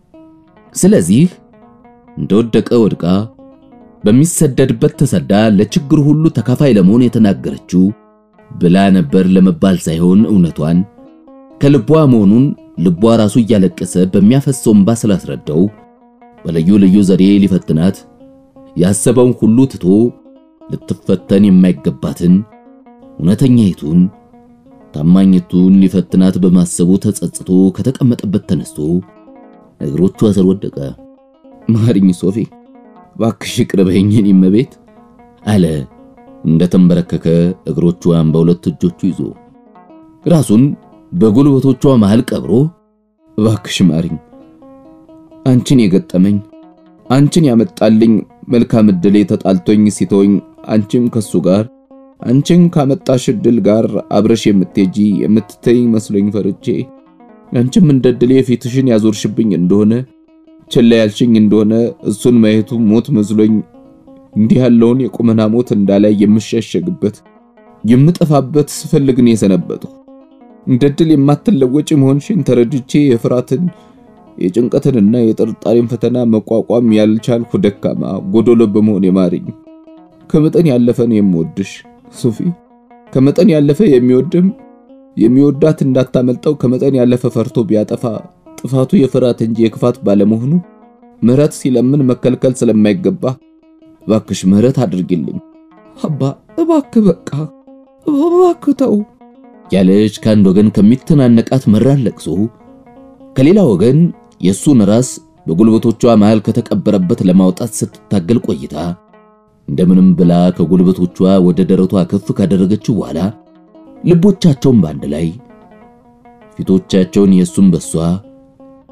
ስለዚህ እንደወደቀ ወድቃ በሚሰደድበት ተሰዳ ለችግሩ ሁሉ ተካፋይ ለመሆን የተናገረችው ብላ ነበር ለመባል ሳይሆን እውነቷን ከልቧ መሆኑን ልቧ ራሱ እያለቀሰ በሚያፈሰው እንባ ስላስረዳው በልዩ ልዩ ዘዴ ሊፈትናት ያሰበውን ሁሉ ትቶ ልትፈተን የማይገባትን እውነተኛይቱን ታማኝቱን ሊፈትናት በማሰቡ ተጸጽቶ ከተቀመጠበት ተነስቶ እግሮቿ ስር ወደቀ። ማሪኝ ሶፊ፣ ባክሽ ቅርበኝ የኔ እመቤት አለ እንደተንበረከከ እግሮቿን በሁለት እጆቹ ይዞ ራሱን በጉልበቶቿ መሃል ቀብሮ ባክሽ ማሪኝ፣ አንቺን የገጠመኝ አንቺን ያመጣልኝ መልካም ዕድሌ ተጣልቶኝ ሲተወኝ አንቺም ከሱ ጋር አንቺን ካመጣሽ ዕድል ጋር አብረሽ የምትሄጂ የምትተይኝ መስሎኝ ፈርቼ አንቺም እንደ ዕድሌ ፊትሽን ያዞርሽብኝ እንደሆነ ችላ ያልሽኝ እንደሆነ እሱን ማየቱ ሞት መስሎኝ እንዲህ ያለውን የቁመና ሞት እንዳላይ የምሸሸግበት የምጠፋበት ስፈልግን የሰነበጥሁ እንደ ዕድል የማትለወጪ መሆንሽን ተረድቼ የፍርሃትን የጭንቀትንና የጥርጣሬን ፈተና መቋቋም ያልቻልኩ ደካማ ጎዶሎ በመሆን የማሪኝ ከመጠን ያለፈ ነው የምወድሽ ሶፊ። ከመጠን ያለፈ የሚወድም የሚወዳት እንዳታመልጠው ከመጠን ያለፈ ፈርቶ ቢያጠፋ ጥፋቱ የፍርሃት እንጂ የክፋት ባለመሆኑ ምሕረት ሲለምን መከልከል ስለማይገባ እባክሽ ምሕረት አድርጊልኝ አባ፣ እባክህ በቃ እባክህ ተው ያለች ከአንድ ወገን ከሚተናነቃት መራር ለቅሶ ከሌላ ወገን የሱን ራስ በጉልበቶቿ መሃል ከተቀበረበት ለማውጣት ስትታገል ቆይታ እንደምንም ብላ ከጉልበቶቿ ወደ ደረቷ ከፍ ካደረገችው በኋላ ልቦቻቸውን በአንድ ላይ ፊቶቻቸውን የሱን በሷ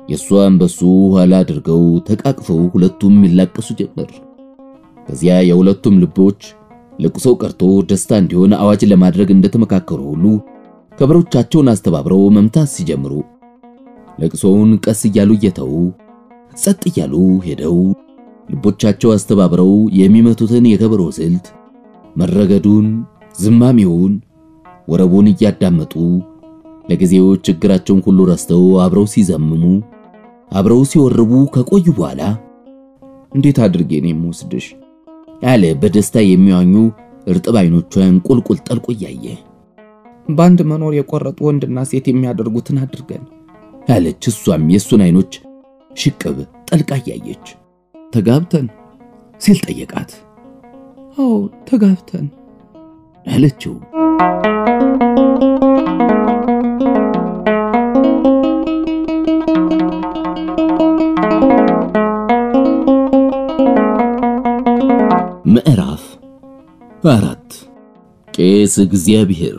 የእሷን በሱ ኋላ አድርገው ተቃቅፈው ሁለቱም ይላቀሱ ጀመር። ከዚያ የሁለቱም ልቦች ለቅሶ ቀርቶ ደስታ እንዲሆን አዋጅ ለማድረግ እንደተመካከሩ ሁሉ ከበሮቻቸውን አስተባብረው መምታት ሲጀምሩ ለቅሶውን ቀስ እያሉ እየተው ጸጥ እያሉ ሄደው ልቦቻቸው አስተባብረው የሚመቱትን የከበሮ ስልት መረገዱን፣ ዝማሜውን፣ ወረቡን እያዳመጡ ለጊዜው ችግራቸውን ሁሉ ረስተው አብረው ሲዘምሙ አብረው ሲወርቡ ከቆዩ በኋላ እንዴት አድርጌ ነው የምወስድሽ አለ በደስታ የሚዋኙ እርጥብ አይኖቿን ቁልቁል ጠልቆ እያየ በአንድ መኖር የቆረጡ ወንድና ሴት የሚያደርጉትን አድርገን አለች። እሷም የእሱን አይኖች ሽቅብ ጠልቃ እያየች ተጋብተን ሲል ጠየቃት። አዎ ተጋብተን አለችው። ምዕራፍ አራት ቄስ እግዚአብሔር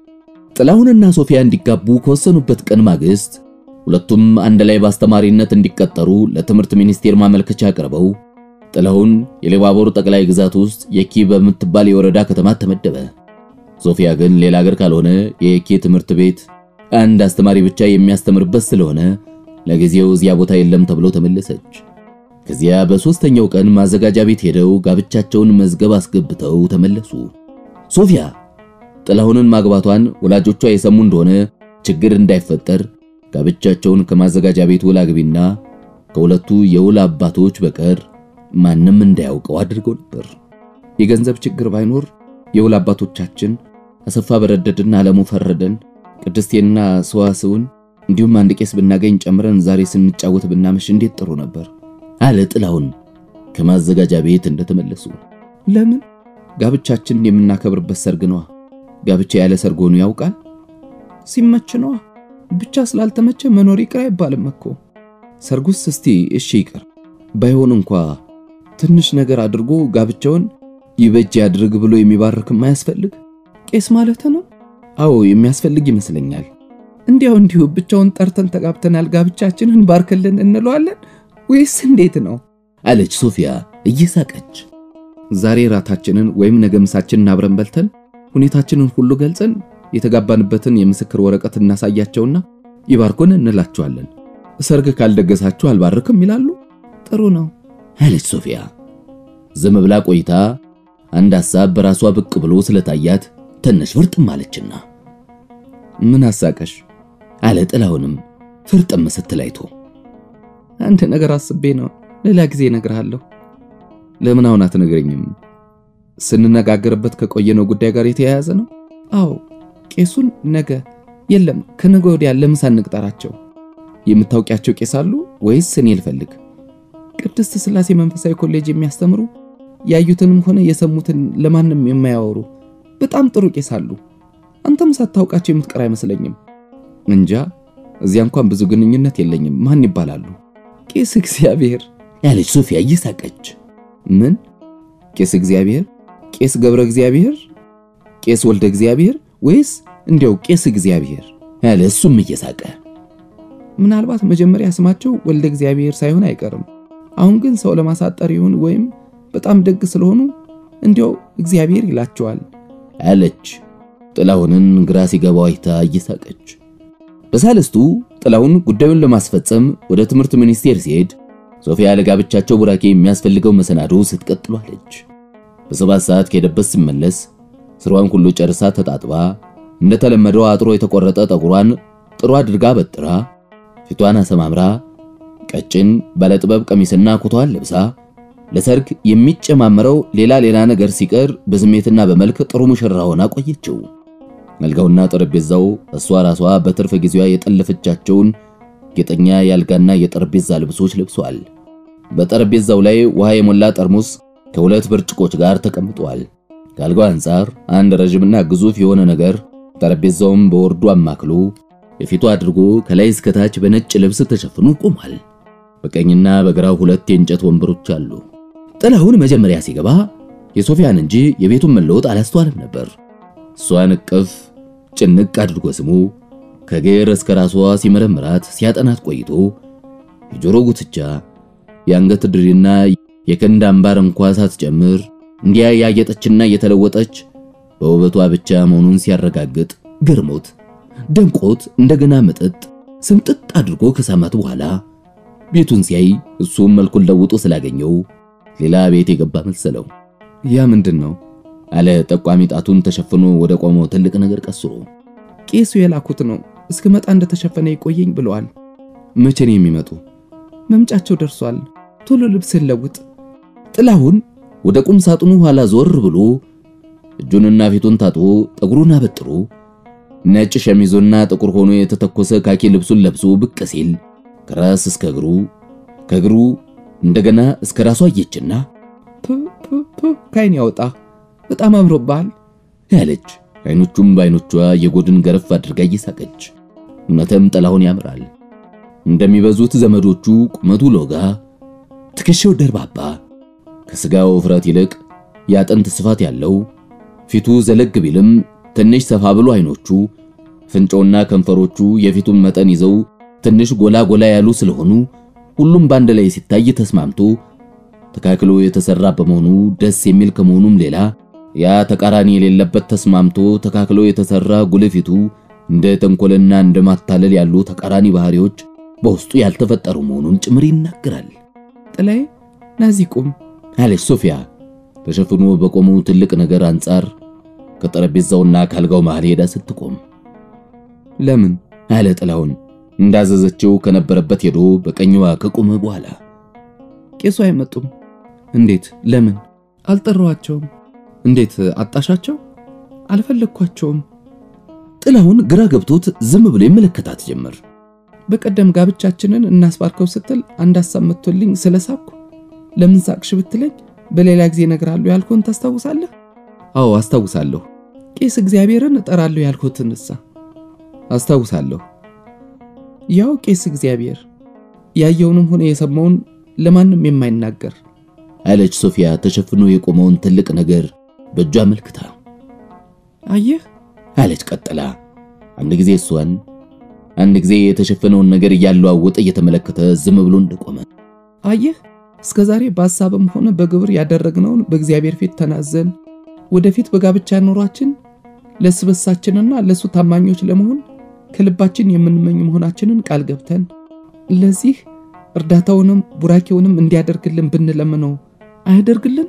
ጥላሁንና ሶፊያ እንዲጋቡ ከወሰኑበት ቀን ማግስት ሁለቱም አንድ ላይ በአስተማሪነት እንዲቀጠሩ ለትምህርት ሚኒስቴር ማመልከቻ አቅርበው ጥላሁን የኢሉባቦር ጠቅላይ ግዛት ውስጥ የኪ በምትባል የወረዳ ከተማ ተመደበ። ሶፊያ ግን ሌላ ሀገር ካልሆነ የኪ ትምህርት ቤት አንድ አስተማሪ ብቻ የሚያስተምርበት ስለሆነ ለጊዜው እዚያ ቦታ የለም ተብሎ ተመለሰች። ከዚያ በሦስተኛው ቀን ማዘጋጃ ቤት ሄደው ጋብቻቸውን መዝገብ አስገብተው ተመለሱ። ሶፊያ ጥላሁንን ማግባቷን ወላጆቿ የሰሙ እንደሆነ ችግር እንዳይፈጠር ጋብቻቸውን ከማዘጋጃ ቤት ውል አግቢና ከሁለቱ የውል አባቶች በቀር ማንም እንዳያውቀው አድርገው ነበር። የገንዘብ ችግር ባይኖር የውል አባቶቻችን አሰፋ በረደድና አለሙ ፈረደን ቅድስቴና ሰዋስውን እንዲሁም አንድ ቄስ ብናገኝ ጨምረን ዛሬ ስንጫወት ብናመሽ እንዴት ጥሩ ነበር አለ ጥላሁን ከማዘጋጃ ቤት እንደተመለሱ። ለምን ጋብቻችንን የምናከብርበት ሰርግ ነዋ። ጋብቻ ያለ ሰርግ ሆኖ ያውቃል? ሲመች ነዋ። ብቻ ስላልተመቸ መኖር ይቅር አይባልም እኮ። ሰርጉስ እስቲ እሺ ይቅር ባይሆን እንኳ ትንሽ ነገር አድርጎ ጋብቻውን ይበጅ ያድርግ ብሎ የሚባርክም አያስፈልግ? ቄስ ማለት ነው? አዎ የሚያስፈልግ ይመስለኛል። እንዲያው እንዲሁ ብቻውን ጠርተን ተጋብተናል ጋብቻችንን ባርክልን እንለዋለን ወይስ እንዴት ነው? አለች ሶፊያ እየሳቀች። ዛሬ ራታችንን ወይም ነገ ምሳችንን አብረን በልተን ሁኔታችንን ሁሉ ገልጸን የተጋባንበትን የምስክር ወረቀት እናሳያቸውና ይባርኩን እንላቸዋለን። ሰርግ ካልደገሳችሁ አልባርክም ይላሉ። ጥሩ ነው አለች ሶፊያ። ዝም ብላ ቆይታ አንድ ሐሳብ በራሷ ብቅ ብሎ ስለታያት ትንሽ ፍርጥም አለችና ምን አሳቀሽ? አለ ጥላሁንም ፍርጥም ስትል አይቶ አንድ ነገር አስቤ ነው። ሌላ ጊዜ እነግርሃለሁ። ለምን አሁን አትነግረኝም? ስንነጋገርበት ከቆየነው ጉዳይ ጋር የተያያዘ ነው። አዎ ቄሱን ነገ የለም ከነገ ወዲያ ለምሳ እንቅጠራቸው። የምታውቂያቸው ቄስ አሉ ወይስ እኔ ልፈልግ? ቅድስት ሥላሴ መንፈሳዊ ኮሌጅ የሚያስተምሩ ያዩትንም ሆነ የሰሙትን ለማንም የማያወሩ በጣም ጥሩ ቄስ አሉ። አንተም ሳታውቃቸው የምትቀር አይመስለኝም። እንጃ እዚያ እንኳን ብዙ ግንኙነት የለኝም። ማን ይባላሉ? ቄስ እግዚአብሔር ያለች ሶፊያ እየሳቀች ምን ቄስ እግዚአብሔር? ቄስ ገብረ እግዚአብሔር? ቄስ ወልደ እግዚአብሔር ወይስ እንዲያው ቄስ እግዚአብሔር? ያለ እሱም እየሳቀ ምናልባት መጀመሪያ ስማቸው ወልደ እግዚአብሔር ሳይሆን አይቀርም። አሁን ግን ሰው ለማሳጠር ይሁን ወይም በጣም ደግ ስለሆኑ እንዲያው እግዚአብሔር ይላቸዋል አለች ጥላሁንን ግራ ሲገባው አይታ እየሳቀች። በሳልስቱ ጥላሁን ጉዳዩን ለማስፈጸም ወደ ትምህርት ሚኒስቴር ሲሄድ ሶፊያ ለጋብቻቸው ቡራኬ የሚያስፈልገው መሰናዶ ስትቀጥሉ አለች። በሰባት ሰዓት ከሄደበት ሲመለስ ስሯን ሁሉ ጨርሳ ተጣጥባ እንደተለመደው አጥሮ የተቆረጠ ጠጉሯን ጥሩ አድርጋ በጥራ ፊቷን አሰማምራ ቀጭን ባለጥበብ ቀሚስና ኩታዋን ለብሳ ለሰርግ የሚጨማመረው ሌላ ሌላ ነገር ሲቀር በስሜትና በመልክ ጥሩ ሙሽራ ሆና ቆየችው። አልጋውና ጠረጴዛው እሷ ራሷ በትርፍ ጊዜዋ የጠለፈቻቸውን ጌጠኛ የአልጋና የጠረጴዛ ልብሶች ለብሷል። በጠረጴዛው ላይ ውሃ የሞላ ጠርሙስ ከሁለት ብርጭቆች ጋር ተቀምጧል። ከአልጋው አንጻር አንድ ረዥምና ግዙፍ የሆነ ነገር ጠረጴዛውም በወርዱ አማክሎ የፊቱ አድርጎ ከላይ እስከታች በነጭ ልብስ ተሸፍኖ ቆሟል። በቀኝና በግራው ሁለት የእንጨት ወንበሮች አሉ። ጥላሁን መጀመሪያ ሲገባ የሶፊያን እንጂ የቤቱን መለወጥ አላስተዋለም ነበር። እሷን እቅፍ ጭንቅ አድርጎ ስሞ ከግር እስከ ራሷ ሲመረምራት ሲያጠናት ቆይቶ የጆሮ ጉትቻ፣ የአንገት ድሪና የከንድ አምባር እንኳ ሳትጨምር እንዲያ ያጌጠችና የተለወጠች በውበቷ ብቻ መሆኑን ሲያረጋግጥ ገርሞት ደንቆት እንደገና መጠጥ ስምጥጥ አድርጎ ከሳማት በኋላ ቤቱን ሲያይ እሱም መልኩን ለውጦ ስላገኘው ሌላ ቤት የገባ መሰለው። ያ ምንድን ነው አለ ጠቋሚ ጣቱን ተሸፍኖ ወደ ቆመው ትልቅ ነገር ቀስሮ። ቄሱ የላኩት ነው። እስክመጣ እንደተሸፈነ ይቆየኝ ብለዋል። መቼ ነው የሚመጡ? መምጫቸው ደርሷል። ቶሎ ልብስን ለውጥ። ጥላሁን ወደ ቁም ሳጥኑ ኋላ ዞር ብሎ እጁንና ፊቱን ታጥቦ ጠጉሩን አበጥሮ ነጭ ሸሚዞና ጥቁር ሆኖ የተተኮሰ ካኪ ልብሱን ለብሶ ብቅ ሲል ከራስ እስከ እግሩ ከእግሩ እንደገና እስከ ራሱ አየችና ካይን ያወጣ በጣም አምሮብሃል ያለች አይኖቹም በአይኖቿ የጎድን ገረፍ አድርጋ እየሳቀች እውነትም ጥላሁን ያምራል። እንደሚበዙት ዘመዶቹ ቁመቱ ሎጋ፣ ትከሻው ደርባባ፣ ከስጋው ውፍረት ይልቅ የአጥንት ስፋት ያለው ፊቱ ዘለግ ቢልም ትንሽ ሰፋ ብሎ አይኖቹ፣ ፍንጮና ከንፈሮቹ የፊቱን መጠን ይዘው ትንሽ ጎላ ጎላ ያሉ ስለሆኑ ሁሉም በአንድ ላይ ሲታይ ተስማምቶ ተካክሎ የተሰራ በመሆኑ ደስ የሚል ከመሆኑም ሌላ ያ ተቃራኒ የሌለበት ተስማምቶ ተካክሎ የተሰራ ጉልፊቱ እንደ ተንኮልና እንደ ማታለል ያሉ ተቃራኒ ባህሪዎች በውስጡ ያልተፈጠሩ መሆኑን ጭምር ይናገራል። ጥላይ ናዚ ቁም አለች ሶፊያ ተሸፍኖ በቆመው ትልቅ ነገር አንጻር ከጠረጴዛውና ካልጋው መሃል ሄዳ ስትቆም። ለምን አለ ጥላሁን እንዳዘዘችው ከነበረበት ሄዶ በቀኝዋ ከቆመ በኋላ ቄሱ አይመጡም። እንዴት? ለምን? አልጠራዋቸውም። እንዴት? አጣሻቸው? አልፈለግኳቸውም። ጥላሁን ግራ ገብቶት ዝም ብሎ ይመለከታት ጀመር። በቀደም ጋብቻችንን እናስባርከው ስትል አንድ ሀሳብ መጥቶልኝ ስለሳኩ ለምን ሳቅሽ ብትለኝ በሌላ ጊዜ እነግርሃለሁ ያልኩህን ታስታውሳለህ? አዎ አስታውሳለሁ። ቄስ እግዚአብሔርን እጠራለሁ ያልኩትንሳ አስታውሳለሁ። ያው ቄስ እግዚአብሔር ያየውንም ሆነ የሰማውን ለማንም የማይናገር አለች ሶፊያ ተሸፍኖ የቆመውን ትልቅ ነገር በእጇ አመልክታ። አየህ አለች ቀጥላ አንድ ጊዜ እሷን አንድ ጊዜ የተሸፈነውን ነገር እያለዋወጠ እየተመለከተ ዝም ብሎ እንደቆመ አየህ እስከ ዛሬ በሐሳብም ሆነ በግብር ያደረግነውን በእግዚአብሔር ፊት ተናዘን ወደፊት በጋብቻ ኑሯችን ለስበሳችንና ለሱ ታማኞች ለመሆን ከልባችን የምንመኝ መሆናችንን ቃል ገብተን ለዚህ እርዳታውንም ቡራኬውንም እንዲያደርግልን ብንለምነው አያደርግልንም?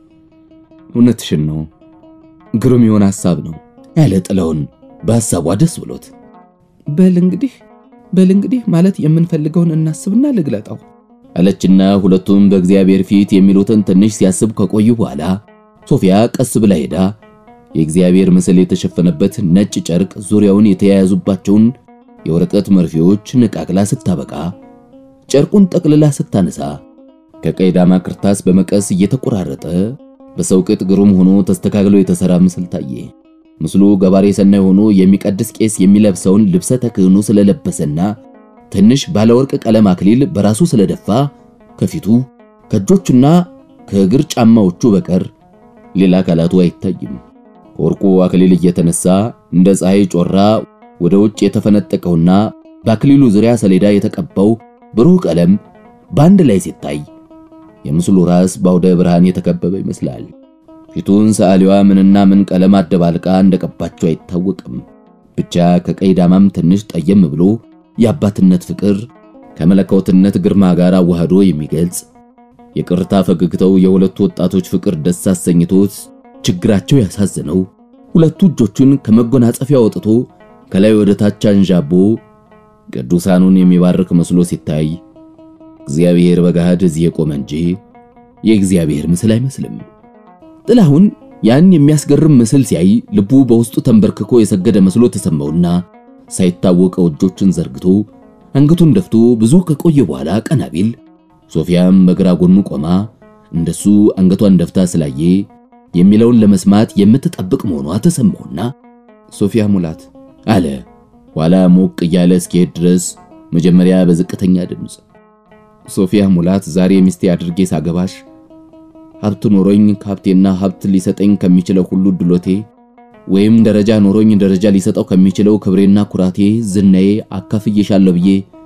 እውነትሽን ነው፣ ግሩም የሆነ ሐሳብ ነው ያለ ጥላሁን በሐሳቧ ደስ ብሎት በል እንግዲህ በል እንግዲህ ማለት የምንፈልገውን እናስብና ልግለጠው አለችና ሁለቱም በእግዚአብሔር ፊት የሚሉትን ትንሽ ሲያስብ ከቆዩ በኋላ ሶፊያ ቀስ ብላ ሄዳ የእግዚአብሔር ምስል የተሸፈነበት ነጭ ጨርቅ ዙሪያውን የተያያዙባቸውን የወረቀት መርፌዎች ነቃቅላ ስታበቃ ጨርቁን ጠቅልላ ስታነሳ ከቀይ ዳማ ክርታስ በመቀስ እየተቆራረጠ በሰው ቅጥ ግሩም ሆኖ ተስተካክሎ የተሰራ ምስል ታየ። ምስሉ ገባሬ ሰናይ ሆኖ የሚቀድስ ቄስ የሚለብሰውን ልብሰ ተክህኖ ስለለበሰና ትንሽ ባለወርቅ ቀለም አክሊል በራሱ ስለደፋ ከፊቱ ከእጆቹና ከእግር ጫማዎቹ በቀር ሌላ አካላቱ አይታይም። ከወርቁ አክሊል እየተነሳ እንደ ፀሐይ ጮራ ወደ ውጭ የተፈነጠቀውና በአክሊሉ ዙሪያ ሰሌዳ የተቀባው ብሩህ ቀለም በአንድ ላይ ሲታይ የምስሉ ራስ በአውደ ብርሃን የተከበበ ይመስላል። ፊቱን ሰዓሊዋ ምንና ምን ቀለም አደባልቃ እንደቀባቸው አይታወቅም። ብቻ ከቀይ ዳማም ትንሽ ጠየም ብሎ የአባትነት ፍቅር ከመለኮትነት ግርማ ጋር አዋህዶ የሚገልጽ የቅርታ ፈገግታው የሁለቱ ወጣቶች ፍቅር ደስ አሰኝቶት ችግራቸው ያሳዝነው ሁለቱ እጆቹን ከመጎናጸፊያ አውጥቶ ከላይ ወደ ታች አንዣቦ ቅዱሳኑን የሚባርክ መስሎ ሲታይ እግዚአብሔር በገሃድ እዚህ የቆመ እንጂ የእግዚአብሔር ምስል አይመስልም። ጥላሁን ያን የሚያስገርም ምስል ሲያይ ልቡ በውስጡ ተንበርክኮ የሰገደ መስሎ ተሰማውና ሳይታወቀው እጆቹን ዘርግቶ አንገቱን ደፍቶ ብዙ ከቆየ በኋላ ቀና ቢል ሶፊያም በግራ ጎኑ ቆማ እንደሱ አንገቷን ደፍታ ስላየ የሚለውን ለመስማት የምትጠብቅ መሆኗ ተሰማውና ሶፊያ ሙላት አለ ኋላ ሞቅ እያለ እስኪሄድ ድረስ መጀመሪያ በዝቅተኛ ድምፅ ሶፊያ ሙላት ዛሬ ሚስቴ አድርጌ ሳገባሽ ሀብት ኖሮኝ ከሀብቴና ሀብት ሊሰጠኝ ከሚችለው ሁሉ ድሎቴ ወይም ደረጃ ኖሮኝ ደረጃ ሊሰጠው ከሚችለው ክብሬና ኩራቴ ዝናዬ አካፍዬሻለሁ ብዬ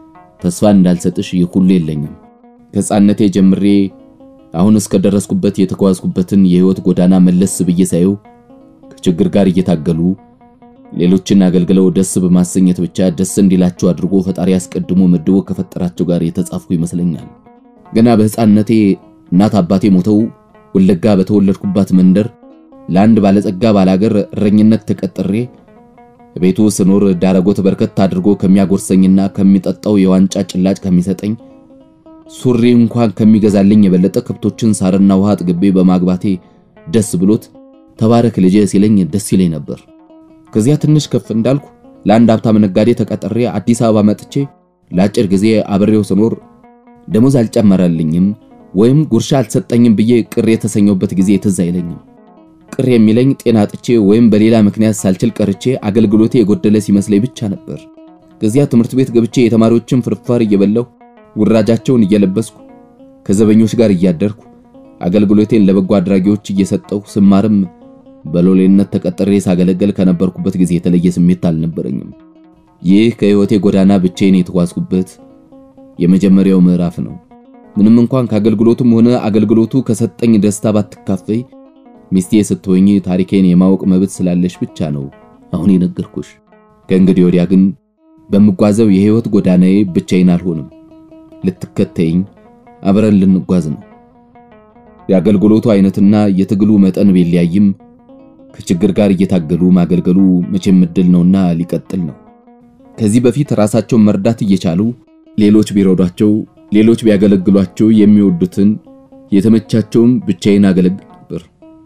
ተስፋ እንዳልሰጥሽ ይህ ሁሉ የለኝም። ከሕፃንነቴ ጀምሬ አሁን እስከ ደረስኩበት የተጓዝኩበትን የሕይወት ጎዳና መለስ ብዬ ሳየው ከችግር ጋር እየታገሉ ሌሎችን አገልግለው ደስ በማሰኘት ብቻ ደስ እንዲላቸው አድርጎ ፈጣሪ አስቀድሞ መድቦ ከፈጠራቸው ጋር የተጻፍኩ ይመስለኛል። ገና በሕፃንነቴ እናት አባቴ ሞተው ወለጋ በተወለድኩባት መንደር ለአንድ ባለጸጋ ባላገር እረኝነት ተቀጥሬ ቤቱ ስኖር ዳረጎት በርከት አድርጎ ከሚያጎርሰኝና ከሚጠጣው የዋንጫ ጭላጭ ከሚሰጠኝ ሱሪ እንኳን ከሚገዛልኝ የበለጠ ከብቶችን ሳርና ውሃ አጥግቤ በማግባቴ ደስ ብሎት ተባረክ ልጄ ሲለኝ ደስ ይለኝ ነበር። ከዚያ ትንሽ ከፍ እንዳልኩ ለአንድ ሀብታም ነጋዴ ተቀጥሬ አዲስ አበባ መጥቼ ለአጭር ጊዜ አብሬው ስኖር ደሞዝ አልጨመረልኝም ወይም ጉርሻ አልሰጠኝም ብዬ ቅር የተሰኘውበት ጊዜ ትዝ አይለኝም። ቅር የሚለኝ ጤና አጥቼ ወይም በሌላ ምክንያት ሳልችል ቀርቼ አገልግሎቴ የጎደለ ሲመስለኝ ብቻ ነበር። ከዚያ ትምህርት ቤት ገብቼ የተማሪዎችን ፍርፋር እየበላሁ ውራጃቸውን እየለበስኩ ከዘበኞች ጋር እያደርኩ አገልግሎቴን ለበጎ አድራጊዎች እየሰጠሁ ስማርም በሎሌነት ተቀጥሬ ሳገለገል ከነበርኩበት ጊዜ የተለየ ስሜት አልነበረኝም። ይህ ከሕይወቴ ጎዳና ብቻዬን የተጓዝኩበት የመጀመሪያው ምዕራፍ ነው። ምንም እንኳን ከአገልግሎቱም ሆነ አገልግሎቱ ከሰጠኝ ደስታ ባትካፈይ ሚስቴ ስትሆኝ ታሪኬን የማወቅ መብት ስላለሽ ብቻ ነው አሁን የነገርኩሽ። ከእንግዲህ ወዲያ ግን በምጓዘው የሕይወት ጎዳናዬ ብቻዬን አልሆንም። ልትከተይኝ አብረን ልንጓዝ ነው። የአገልግሎቱ አይነትና የትግሉ መጠን ቢለያይም ከችግር ጋር እየታገሉ ማገልገሉ መቼም እድል ነውና ሊቀጥል ነው። ከዚህ በፊት ራሳቸውን መርዳት እየቻሉ ሌሎች ቢረዷቸው፣ ሌሎች ቢያገለግሏቸው የሚወዱትን የተመቻቸውም ብቻዬን አገለግል ነበር።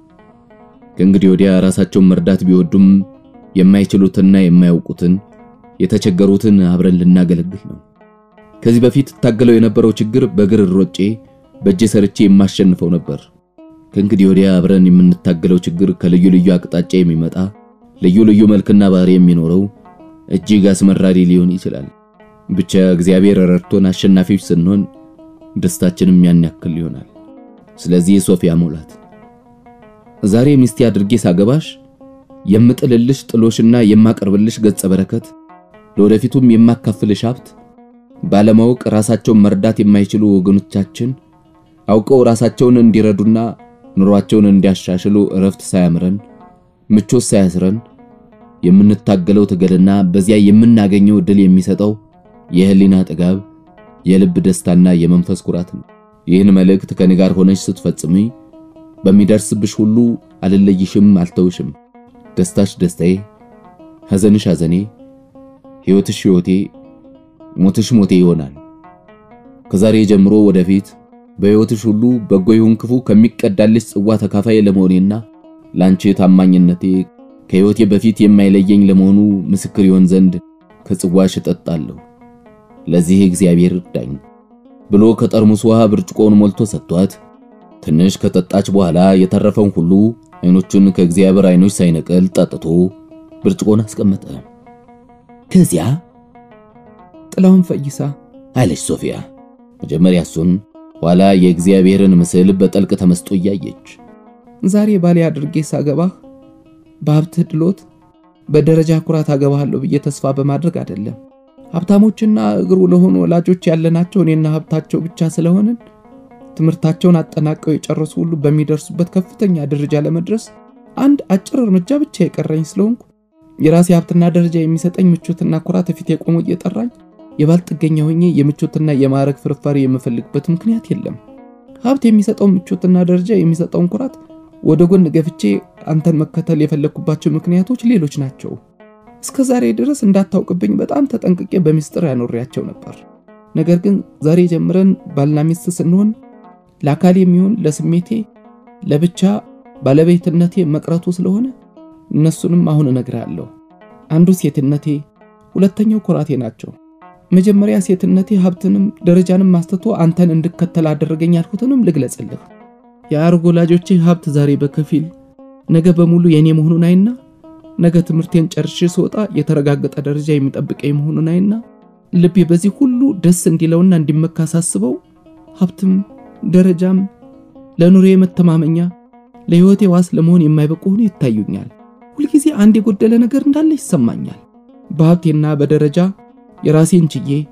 ከእንግዲህ ወዲያ ራሳቸውን መርዳት ቢወዱም የማይችሉትና የማያውቁትን የተቸገሩትን አብረን ልናገለግል ነው። ከዚህ በፊት ታገለው የነበረው ችግር በእግር ሮጬ በእጄ ሰርቼ የማሸንፈው ነበር። ከእንግዲህ ወዲያ አብረን የምንታገለው ችግር ከልዩ ልዩ አቅጣጫ የሚመጣ ልዩ ልዩ መልክና ባህሪ የሚኖረው እጅግ አስመራሪ ሊሆን ይችላል። ብቻ እግዚአብሔር ረድቶን አሸናፊዎች ስንሆን ደስታችንም ያን ያክል ይሆናል። ስለዚህ ሶፊያ ሙላት ዛሬ ሚስቴ አድርጌ ሳገባሽ የምጥልልሽ ጥሎሽና የማቀርብልሽ ገጸ በረከት ለወደፊቱም የማካፍልሽ ሀብት ባለማወቅ ራሳቸውን መርዳት የማይችሉ ወገኖቻችን አውቀው ራሳቸውን እንዲረዱና ኑሯቸውን እንዲያሻሽሉ እረፍት ሳያምረን ምቾት ሳያስረን የምንታገለው ትግልና በዚያ የምናገኘው ድል የሚሰጠው የህሊና ጥጋብ፣ የልብ ደስታና የመንፈስ ኩራት ነው። ይህን መልእክት ከኔ ጋር ሆነሽ ስትፈጽሚ በሚደርስብሽ ሁሉ አልለይሽም፣ አልተውሽም። ደስታሽ ደስታዬ፣ ሐዘንሽ ሐዘኔ፣ ሕይወትሽ ሕይወቴ፣ ሞትሽ ሞቴ ይሆናል። ከዛሬ ጀምሮ ወደፊት በሕይወትሽ ሁሉ በጎ ይሁን ክፉ ከሚቀዳልሽ ጽዋ ተካፋይ ለመሆኔና ላንቺ ታማኝነቴ ከሕይወቴ በፊት የማይለየኝ ለመሆኑ ምስክር ይሆን ዘንድ ከጽዋሽ እጠጣለሁ። ለዚህ እግዚአብሔር እርዳኝ ብሎ ከጠርሙስ ውሃ ብርጭቆውን ሞልቶ ሰጥቷት ትንሽ ከጠጣች በኋላ የተረፈውን ሁሉ አይኖቹን ከእግዚአብሔር አይኖች ሳይነቀል ጠጥቶ ብርጭቆን አስቀመጠ። ከዚያ ጥላውን ፈይሳ አለች ሶፊያ መጀመሪያ እሱን ኋላ የእግዚአብሔርን ምስል በጠልቅ ተመስጦ እያየች ዛሬ ባሌ አድርጌ ሳገባህ በሀብትህ ድሎት በደረጃ ኩራት አገባሃለሁ ብዬ ተስፋ በማድረግ አይደለም። ሀብታሞችና እግሩ ለሆኑ ወላጆች ያለናቸው እኔና ሀብታቸው ብቻ ስለሆንን ትምህርታቸውን አጠናቀው የጨረሱ ሁሉ በሚደርሱበት ከፍተኛ ደረጃ ለመድረስ አንድ አጭር እርምጃ ብቻ የቀረኝ ስለሆንኩ የራሴ ሀብትና ደረጃ የሚሰጠኝ ምቾትና ኩራት ፊት የቆሙ እየጠራኝ የባልጥገኛ ሆኜ የምቾትና የማዕረግ ፍርፋሪ የምፈልግበት ምክንያት የለም። ሀብት የሚሰጠውን ምቾትና ደረጃ የሚሰጠውን ኩራት ወደ ጎን ገፍቼ አንተን መከተል የፈለግኩባቸው ምክንያቶች ሌሎች ናቸው። እስከ ዛሬ ድረስ እንዳታውቅብኝ በጣም ተጠንቅቄ በሚስጥር ያኖሪያቸው ነበር። ነገር ግን ዛሬ ጀምረን ባልና ሚስት ስንሆን ለአካል የሚሆን ለስሜቴ ለብቻ ባለቤትነቴ መቅረቱ ስለሆነ እነሱንም አሁን እነግርሃለሁ። አንዱ ሴትነቴ፣ ሁለተኛው ኩራቴ ናቸው። መጀመሪያ ሴትነቴ ሀብትንም ደረጃንም አስትቶ አንተን እንድከተል አደረገኝ ያልኩትንም ልግለጽልህ። የአርጎ ወላጆቼ ሀብት ዛሬ በከፊል ነገ በሙሉ የኔ መሆኑን አይና ነገ ትምህርቴን ጨርሼ ስወጣ የተረጋገጠ ደረጃ የሚጠብቀኝ መሆኑን አይና ልቤ በዚህ ሁሉ ደስ እንዲለውና እንዲመካ ሳስበው ሀብትም ደረጃም ለኑሬ መተማመኛ ለሕይወቴ ዋስ ለመሆን የማይበቁ ሆኖ ይታዩኛል። ሁልጊዜ አንድ የጎደለ ነገር እንዳለ ይሰማኛል። በሀብቴና በደረጃ የራሴን ችዬ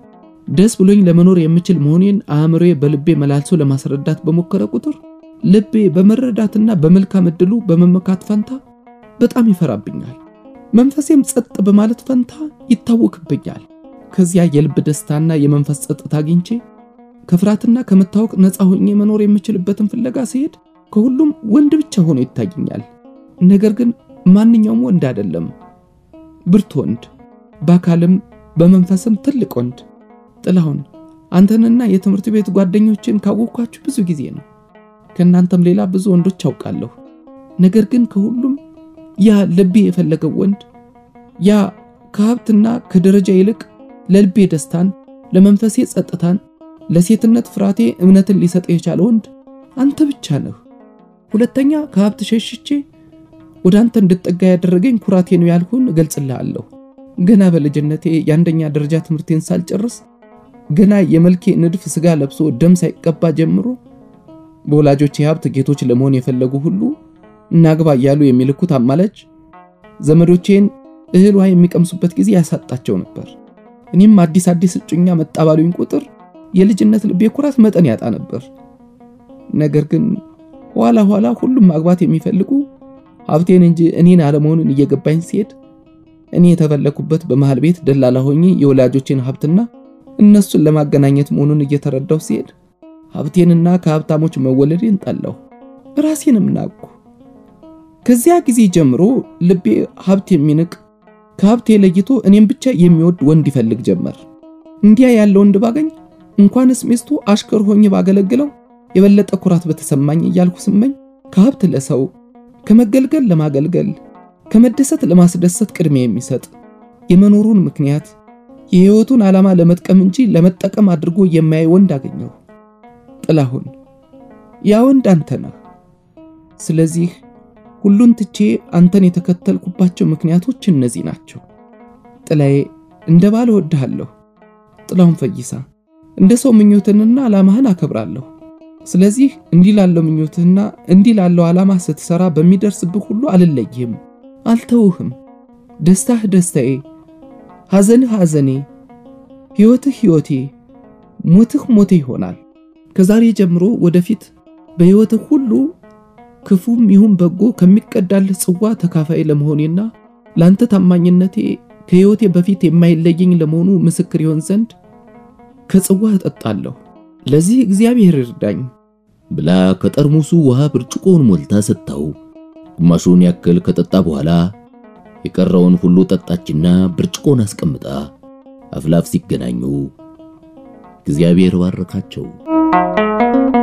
ደስ ብሎኝ ለመኖር የምችል መሆኔን አእምሮዬ በልቤ መላልሶ ለማስረዳት በሞከረ ቁጥር ልቤ በመረዳትና በመልካም ዕድሉ በመመካት ፈንታ በጣም ይፈራብኛል። መንፈሴም ጸጥ በማለት ፈንታ ይታወክብኛል። ከዚያ የልብ ደስታና የመንፈስ ጸጥታ አግኝቼ ከፍርሃትና ከመታወቅ ነፃ ሆኜ መኖር የምችልበትን ፍለጋ ሲሄድ ከሁሉም ወንድ ብቻ ሆኖ ይታየኛል። ነገር ግን ማንኛውም ወንድ አይደለም፣ ብርቱ ወንድ፣ በአካልም በመንፈስም ትልቅ ወንድ። ጥላሁን አንተንና የትምህርት ቤት ጓደኞችን ካወቅኳችሁ ብዙ ጊዜ ነው። ከእናንተም ሌላ ብዙ ወንዶች አውቃለሁ። ነገር ግን ከሁሉም ያ ልቤ የፈለገው ወንድ ያ ከሀብትና ከደረጃ ይልቅ ለልቤ ደስታን፣ ለመንፈሴ ጸጥታን፣ ለሴትነት ፍርሃቴ እምነትን ሊሰጥ የቻለ ወንድ አንተ ብቻ ነህ። ሁለተኛ ከሀብት ሸሽቼ ወደ አንተ እንድጠጋ ያደረገኝ ኩራቴ ነው ያልኩን እገልጽልሃለሁ። ገና በልጅነቴ የአንደኛ ደረጃ ትምህርቴን ሳልጨርስ ገና የመልኬ ንድፍ ስጋ ለብሶ ደም ሳይቀባ ጀምሮ በወላጆቼ ሀብት ጌቶች ለመሆን የፈለጉ ሁሉ እናግባ እያሉ የሚልኩት አማላጅ ዘመዶቼን እህል ውሃ የሚቀምሱበት ጊዜ ያሳጣቸው ነበር። እኔም አዲስ አዲስ እጩኛ መጣ ባሉኝ ቁጥር የልጅነት ልቤ ኩራት መጠን ያጣ ነበር። ነገር ግን ኋላ ኋላ ሁሉም ማግባት የሚፈልጉ ሀብቴን እንጂ እኔን አለመሆኑን እየገባኝ ሲሄድ እኔ የተፈለኩበት በመሃል ቤት ደላላ ሆኜ የወላጆቼን ሀብትና እነሱን ለማገናኘት መሆኑን እየተረዳው ሲሄድ ሀብቴንና ከሀብታሞች መወለዴን ጠላሁ፣ ራሴንም ናቅኩ። ከዚያ ጊዜ ጀምሮ ልቤ ሀብት የሚንቅ ከሀብቴ ለይቶ እኔም ብቻ የሚወድ ወንድ ይፈልግ ጀመር። እንዲያ ያለ ወንድ ባገኝ እንኳንስ ሚስቱ አሽከር ሆኜ ባገለግለው የበለጠ ኩራት በተሰማኝ እያልኩ ስመኝ ከሀብት ለሰው ከመገልገል ለማገልገል ከመደሰት ለማስደሰት ቅድሚያ የሚሰጥ የመኖሩን ምክንያት የሕይወቱን ዓላማ ለመጥቀም እንጂ ለመጠቀም አድርጎ የማያይ ወንድ አገኘሁ። ጥላሁን ያ ወንድ አንተ ነህ። ስለዚህ ሁሉን ትቼ አንተን የተከተልኩባቸው ምክንያቶች እነዚህ ናቸው። ጥላዬ፣ እንደ ባል እወድሃለሁ። ጥላሁን ፈይሳ፣ እንደ ሰው ምኞትንና ዓላማህን አከብራለሁ። ስለዚህ እንዲህ ላለው ምኞትህና እንዲህ ላለው ዓላማ ስትሰራ በሚደርስብህ ሁሉ አልለይህም፣ አልተውህም። ደስታህ ደስታዬ፣ ሐዘንህ ሐዘኔ፣ ሕይወትህ ሕይወቴ፣ ሞትህ ሞቴ ይሆናል። ከዛሬ ጀምሮ ወደፊት በሕይወትህ ሁሉ ክፉም ይሁን በጎ ከሚቀዳልህ ጽዋ ተካፋይ ለመሆኔና ለአንተ ታማኝነቴ ከሕይወቴ በፊት የማይለየኝ ለመሆኑ ምስክር ይሆን ዘንድ ከጽዋ እጠጣለሁ። ለዚህ እግዚአብሔር ይርዳኝ ብላ ከጠርሙሱ ውሃ ብርጭቆውን ሞልታ ሰጥታው ግማሹን ያክል ከጠጣ በኋላ የቀረውን ሁሉ ጠጣችና ብርጭቆን አስቀምጣ አፍላፍ ሲገናኙ እግዚአብሔር ባረካቸው።